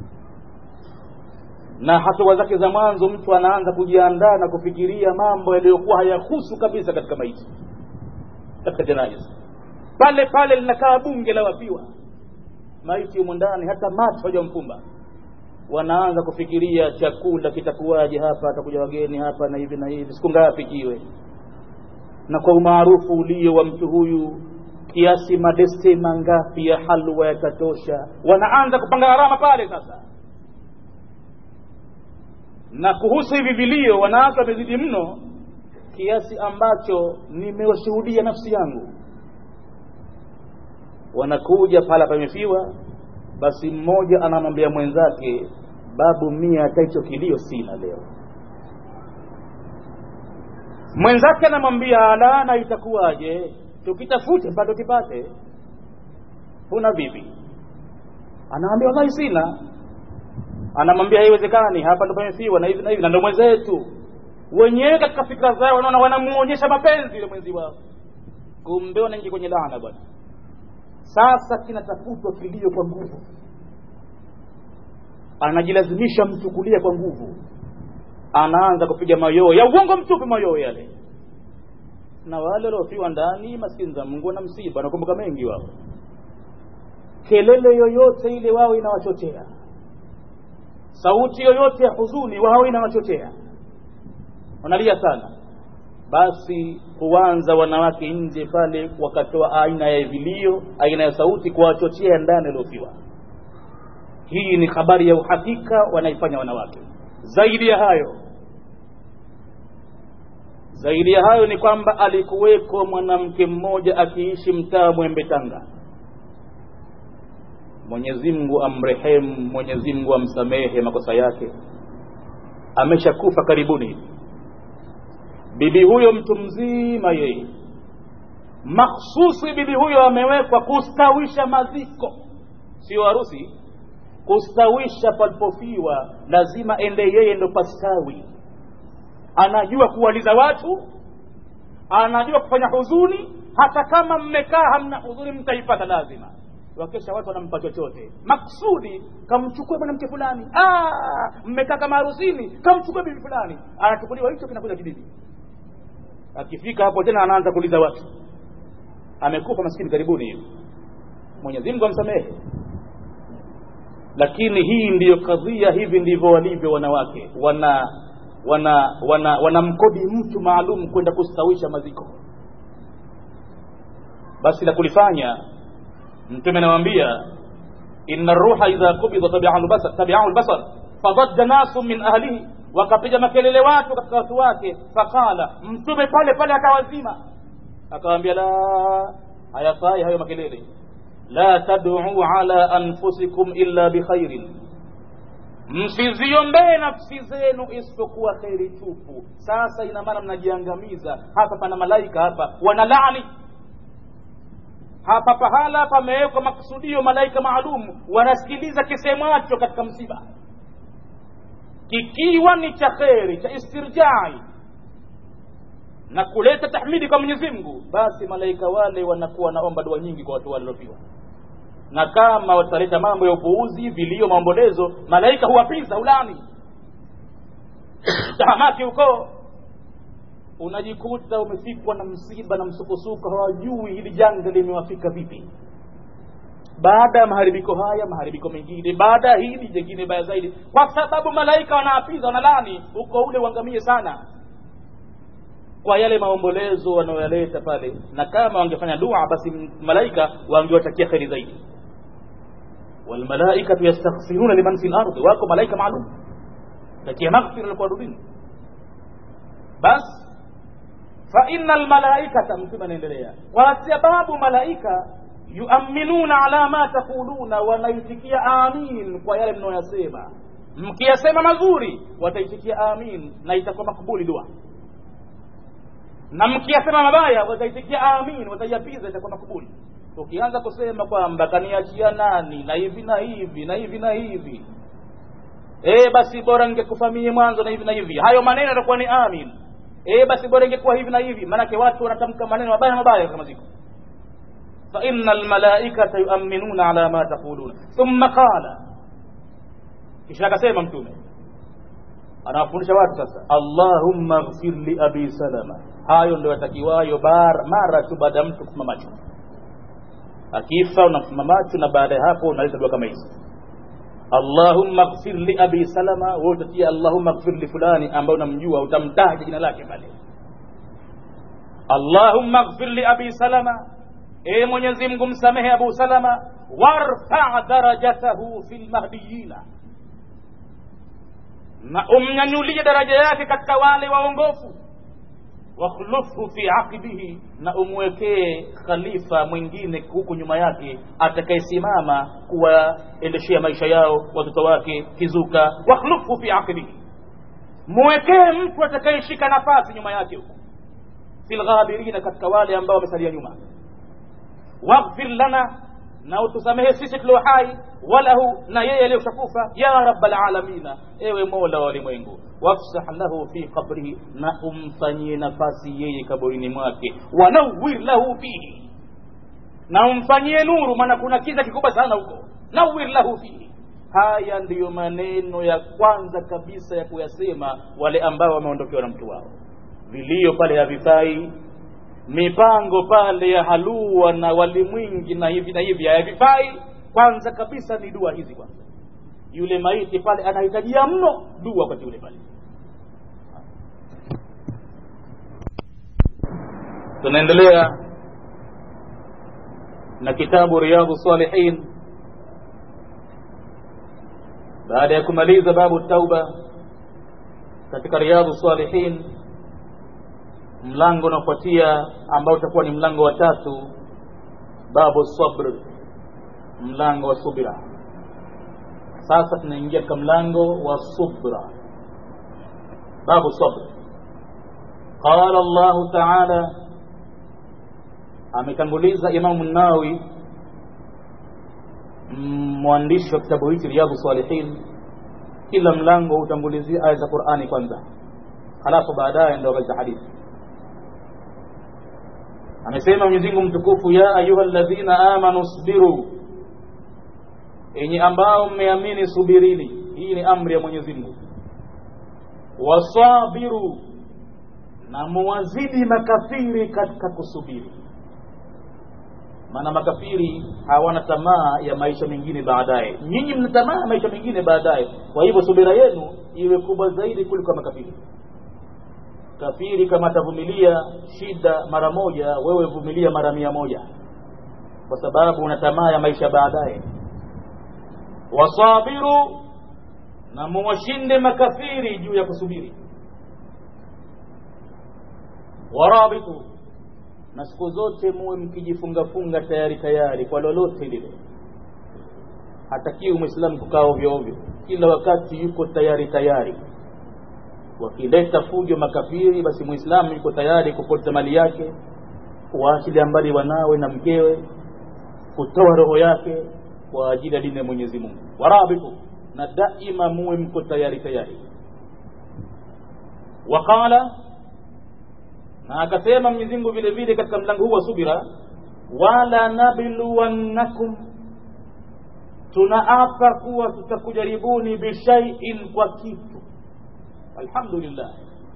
na hatua zake za mwanzo mtu anaanza kujiandaa na kufikiria mambo yaliyokuwa hayahusu kabisa katika maisha katika janaiza pale pale linakaa bunge la wafiwa maiti humo ndani hata macho hajamfumba wanaanza kufikiria chakula kitakuwaje hapa atakuja wageni hapa na hivi na hivi siku ngapi kiwe na kwa umaarufu ulio wa mtu huyu kiasi madeste mangapi ya halwa yatatosha wanaanza kupanga gharama pale sasa na kuhusu hivi vilio wanawake wamezidi mno kiasi ambacho nimewashuhudia nafsi yangu wanakuja pala pamefiwa basi mmoja anamwambia mwenzake babu mia hata hicho kilio sina leo mwenzake anamwambia alana itakuwaje tukitafute bado kipate huna vipi anaambia wallahi sina anamwambia haiwezekani hapa ndo pamefiwa na hivi na hivi na ndo mwenzetu wenyewe katika fikra zao wanaona wanamuonyesha mapenzi yule mwenzi wao kumbe wanaingia kwenye laana bwana sasa kinatafutwa kilio kwa nguvu anajilazimisha mtu kulia kwa nguvu anaanza kupiga mayoo ya uongo mtupu mayoo yale na wale waliofiwa ndani maskini za mungu na msiba wanakumbuka mengi wao kelele yoyote ile wao inawachochea sauti yoyote ya huzuni wao inawachochea wanalia sana basi huanza wanawake nje pale wakatoa aina ya vilio aina ya sauti kuwachochea ndani waliofiwa hii ni habari ya uhakika wanaifanya wanawake zaidi ya hayo zaidi ya hayo ni kwamba alikuweko mwanamke mmoja akiishi mtaa mwembe tanga mwenyezi mungu amrehemu mwenyezi mungu amsamehe makosa yake ameshakufa karibuni bibi huyo mtu mzima yeye makhsusi bibi huyo amewekwa kustawisha maziko sio harusi kustawisha palipofiwa lazima ende yeye ndo pastawi anajua kuwaliza watu anajua kufanya huzuni hata kama mmekaa hamna huzuni mtaipata lazima wakesha watu wanampa chochote maksudi kamchukue mwanamke fulani mmekaa kama harusini kamchukue bibi fulani anachukuliwa hicho kinakuja kibibi akifika hapo tena anaanza kuuliza watu amekufa maskini karibuni hivi mwenyezi mungu amsamehe lakini hii ndiyo kadhia hivi ndivyo walivyo wanawake wana wana wana wanamkodi mtu maalum kwenda kustawisha maziko basi la kulifanya mtume anamwambia inna ruha idha kubida tabiahu lbasar fadajja nasu min ahlihi wakapiga makelele watu katika watu wake faqala mtume pale pale akawazima akawambia la hayafai hayo makelele la tad'u ala anfusikum illa bikhairin msiziombee nafsi zenu isipokuwa kheri tupu sasa ina maana mnajiangamiza hapa pana malaika hapa wanalaani hapa pahala pamewekwa makusudio malaika maalum wanasikiliza kisemacho katika msiba kikiwa ni cha kheri cha istirjai na kuleta tahmidi kwa mwenyezi mungu basi malaika wale wanakuwa wanaomba dua nyingi kwa watu waliofiwa na kama wataleta mambo ya upuuzi vilio maombolezo malaika huwapiza ulani tahamaki huko unajikuta umefikwa na msiba na msukosuko hawajui hili janga limewafika vipi baada ya maharibiko haya maharibiko mengine baada ya hili jengine baya zaidi kwa sababu malaika wanaapiza wanalani uko ule uangamie sana kwa yale maombolezo wanayoyaleta pale na kama wangefanya dua basi malaika wangewatakia kheri zaidi walmalaikatu yastaghfiruna liman fi lardi wako malaika maalum takia maghfira kwa ardhini basi fa inna almalaikata mtume anaendelea kwa sababu malaika yuaminuna ala ma taquluna wanaitikia amin kwa yale mnayoyasema mkiyasema mazuri wataitikia amin na itakuwa makbuli dua na mkiyasema mabaya wataitikia amin wataiapiza itakuwa makbuli ukianza kusema kwamba kaniachia nani na hivi na hivi na hivi na hivi e basi bora ngekufa mie mwanzo na hivi na hivi hayo maneno yatakuwa ni amin e basi bora ingekuwa hivi na hivi maanake watu wanatamka maneno mabaya mabaya kama ziko فإن الملائكة يؤمنون على ما تقولون ثم قال kisha akasema mtume anawafundisha watu sasa allahumma ghfir li abi salama hayo ndio yatakiwayo mara tu baada ya mtu kufuma macho akifa unafuma macho na baada ya hapo unaleta dua kama hizi allahumma ghfir li abi salama wewe utatia allahumma ghfir li fulani ambaye unamjua utamtaja jina lake pale allahumma ghfir li abi salama e mwenyezi mungu msamehe abu salama warfa darajatahu fi lmahdiyina na umnyanyulie daraja yake katika wale waongofu wakhlufhu fi aqibihi na umwekee khalifa mwingine huku nyuma yake atakayesimama kuwaendeshea maisha yao watoto wake kizuka wakhlufhu fi aqibihi mwekee mtu atakayeshika nafasi nyuma yake huko fi lghabirina katika wale ambao wamesalia nyuma waghfir lana na utusamehe sisi tulio hai walahu na yeye aliyoshakufa ya rabbal alamina ewe mola wa walimwengu wafsah lahu fi qabrihi na umfanyie nafasi yeye kaburini mwake wanawir lahu fihi na umfanyie nuru maana kuna kiza kikubwa sana huko nawir lahu fihi haya ndiyo maneno ya kwanza kabisa ya kuyasema wale ambao wameondokewa na mtu wao vilio pale havifai mipango pale ya halua na wali mwingi na hivi na hivi hayavifai kwanza kabisa ni dua hizi kwanza yule maiti pale anahitajia mno dua wakati ule pale tunaendelea na kitabu riyadhu salihin baada ya kumaliza babu tauba katika riyadhu salihin mlango unaofuatia ambao utakuwa ni mlango wa tatu babu sabr mlango wa subira sasa tunaingia katika mlango wa subra babu sabr qala llahu taala ametanguliza imamu nawi mwandishi wa kitabu hichi riyadhu salihin kila mlango hutangulizia aya za qurani kwanza halafu baadaye ndo katika hadithi amesema Mwenyezi Mungu mtukufu ya ayuha alladhina amanu sbiru enyi ambao mmeamini subirini hii ni amri ya Mwenyezi Mungu wasabiru na muwazidi makafiri katika kusubiri maana makafiri hawana tamaa ya maisha mengine baadaye nyinyi mna tamaa ya maisha mengine baadaye kwa hivyo subira yenu iwe kubwa zaidi kuliko makafiri kafiri kama atavumilia shida mara moja wewe vumilia mara mia moja kwa sababu una tamaa ya maisha baadaye wasabiru na muwashinde makafiri juu ya kusubiri warabitu na siku zote muwe mkijifungafunga tayari tayari kwa lolote lile hatakiwi mwislamu kukaa ovyo ovyo kila wakati yuko tayari tayari wakileta fujo makafiri basi mwislamu yuko tayari kupoteza mali yake kuwaachilia mbali wanawe na mkewe kutoa roho yake kwa ajili ya dini ya mwenyezi mungu warabitu na daima muwe mko tayari tayari waqala na akasema mwenyezi mungu vile vile katika mlango huu wa subira wala nabluwannakum tunaapa kuwa tutakujaribuni bishaiin kwa kitu alhamdulillah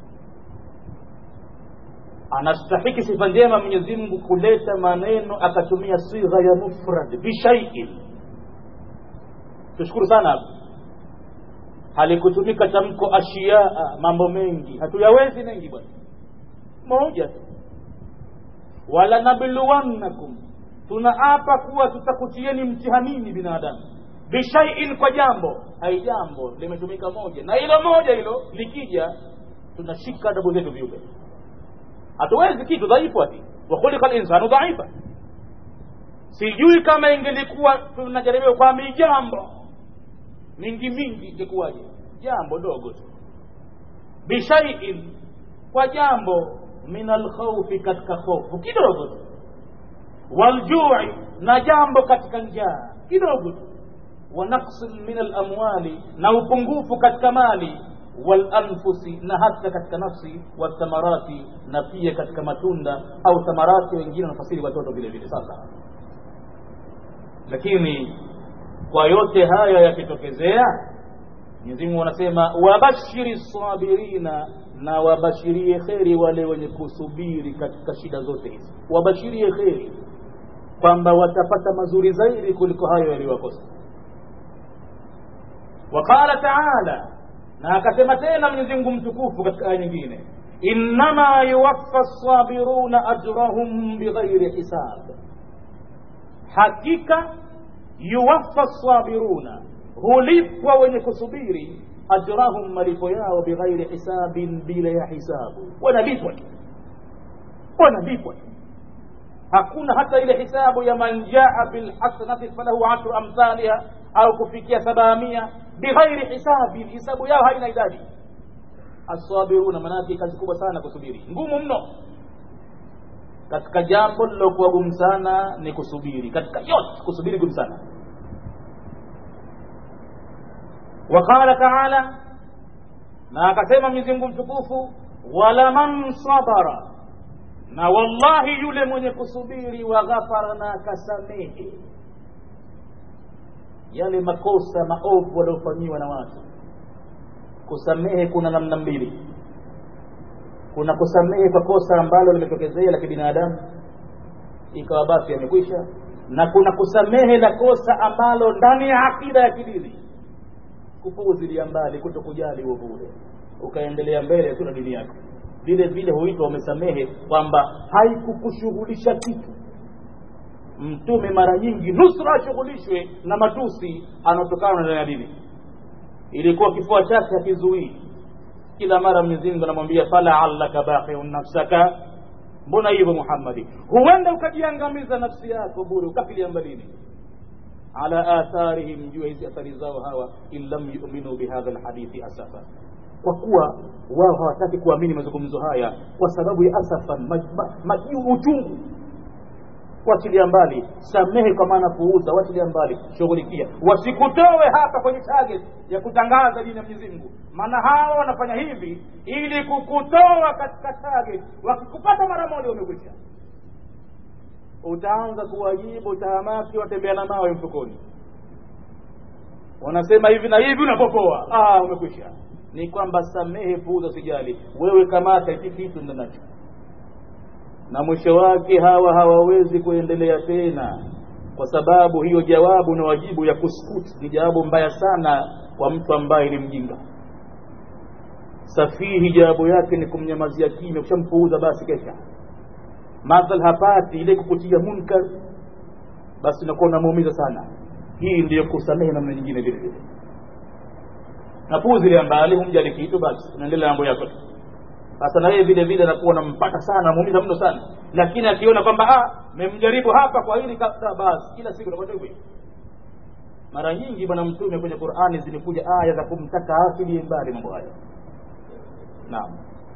anastahiki sifa njema mwenyezi mungu kuleta maneno akatumia sigha ya mufrad bishaiin tushukuru sana hapo halikutumika tamko ashiyaa mambo mengi hatuyawezi mengi bwana moja tu wala nabluwannakum tunaapa kuwa tutakutieni mtihanini binadamu bishaiin kwa jambo hai jambo limetumika moja na hilo moja hilo likija tunashika adabu zetu viumbe hatuwezi kitu dhaifu ati wakhuliqa linsanu dhaifa sijui kama ingelikuwa tunajaribiwa kwa mijambo mingi mingi ingekuwaje jambo dogo tu bishaiin kwa jambo min alkhaufi katika hofu kidogo tu waljui na jambo katika njaa kidogo tu wa naqsin min alamwali na upungufu katika mali walanfusi na hata katika nafsi wathamarati na pia katika matunda au thamarati wengine wanafasiri watoto vile vile sasa lakini kwa yote haya yakitokezea Mwenyezi Mungu anasema wabashiri sabirina na wabashirie kheri wale wenye kusubiri katika shida zote hizi wabashirie kheri kwamba watapata mazuri zaidi kuliko hayo yaliyowakosa waqala taala na akasema tena Mwenyezi Mungu mtukufu katika aya nyingine innama yuwaffa sabiruna ajrahum bighairi hisab hakika yuwaffa sabiruna hulipwa wenye kusubiri ajrahum malipo yao bighairi hisabin bila ya hisabu wanalipwa tu wanalipwa tu hakuna hata ile hisabu ya man jaa bilhasanati falahu ashru amthaliha au kufikia sabamia bighairi hisabin hisabu yao haina idadi asabiruna manake kazi kubwa sana kusubiri ngumu mno katika jambo lilokuwa gumu sana ni kusubiri katika yote kusubiri gumu sana وقال تعالى na akasema Mwenyezi Mungu mtukufu wala man sabara na wallahi yule mwenye kusubiri wa ghafara na akasamehe yale makosa maovu waliofanyiwa na watu kusamehe kuna namna mbili kuna kusamehe kwa kosa ambalo limetokezea la kibinadamu ikawa basi yamekwisha na kuna kusamehe la kosa ambalo ndani ya akida ya kidini kupuuzilia mbali kuto kujali uovu ule ukaendelea mbele tu na dini yako vile vile huitwa umesamehe kwamba haikukushughulisha kitu mtume mara nyingi nusra ashughulishwe na matusi anaotokana na dini ilikuwa kifua chake hakizuii kila mara Mwenyezi Mungu anamwambia falaallaka baqiun nafsaka mbona hivyo Muhammadi huenda ukajiangamiza nafsi yako bure ukafilia mbalini ala atharihim juu hizi athari zao hawa in lam yu'minu bihadha alhadithi asafa kwa kuwa wao hawataki kuamini mazungumzo haya kwa sababu ya asafan uchungu wachilia mbali samehe kwa maana puuza wachilia mbali shughulikia wasikutowe hapa kwenye target ya kutangaza dini ya Mwenyezi Mungu maana hawa wanafanya hivi ili kukutoa katika target wakikupata mara moja umekwisha utaanza kuwajibu tahamaki watembea na mawe mfukoni wanasema hivi na hivi unapopoa ah umekwisha ni kwamba samehe puuza sijali wewe kamata hiki kitu ndanacho na mwisho wake hawa hawawezi kuendelea tena kwa sababu hiyo jawabu na wajibu ya kuskuti ni jawabu mbaya sana kwa mtu ambaye ni mjinga safihi jawabu yake ni kumnyamazia kimya ukishampuuza basi kesha madhal hapati ile kukutia munkar basi unakuwa unamuumiza sana hii ndiyo kusamehe namna nyingine vile vile napuuzilia mbali humjali kitu basi unaendelea mambo yako tu sasa na yeye vile vile anakuwa nampata sana namuumiza mno sana lakini akiona kwamba ah memjaribu hapa kwa hili basi kila siku nakwenda hivyo mara nyingi bwana mtume kwenye qurani zimekuja aya za kumtaka afilie mbali mambo haya naam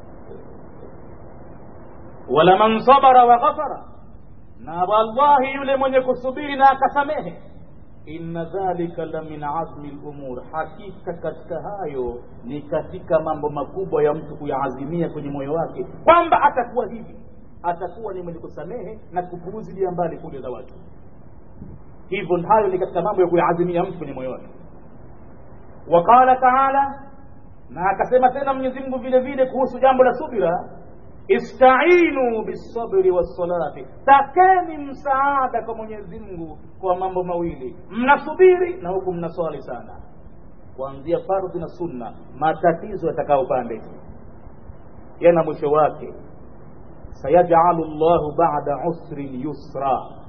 wala man sabara wa ghafara na wallahi yule mwenye kusubiri na akasamehe inna dhalika la min azmi lumur hakika katika hayo ni katika mambo makubwa ya mtu kuyaazimia kwenye moyo wake kwamba atakuwa hivi atakuwa ni mwenye kusamehe na kupuuzilia mbali kule za watu hivyo hayo ni katika mambo ya kuyaazimia mtu kwenye moyo wake waqala taala na akasema tena mwenyezi mungu vile vile kuhusu jambo la subira istainu bisabri wassalati takeni msaada kwa mwenyezi mungu kwa mambo mawili mnasubiri na huku mnaswali sana kuanzia fardhi na sunna matatizo yatakaa upande yana mwisho wake sayajalu llahu bada usrin yusra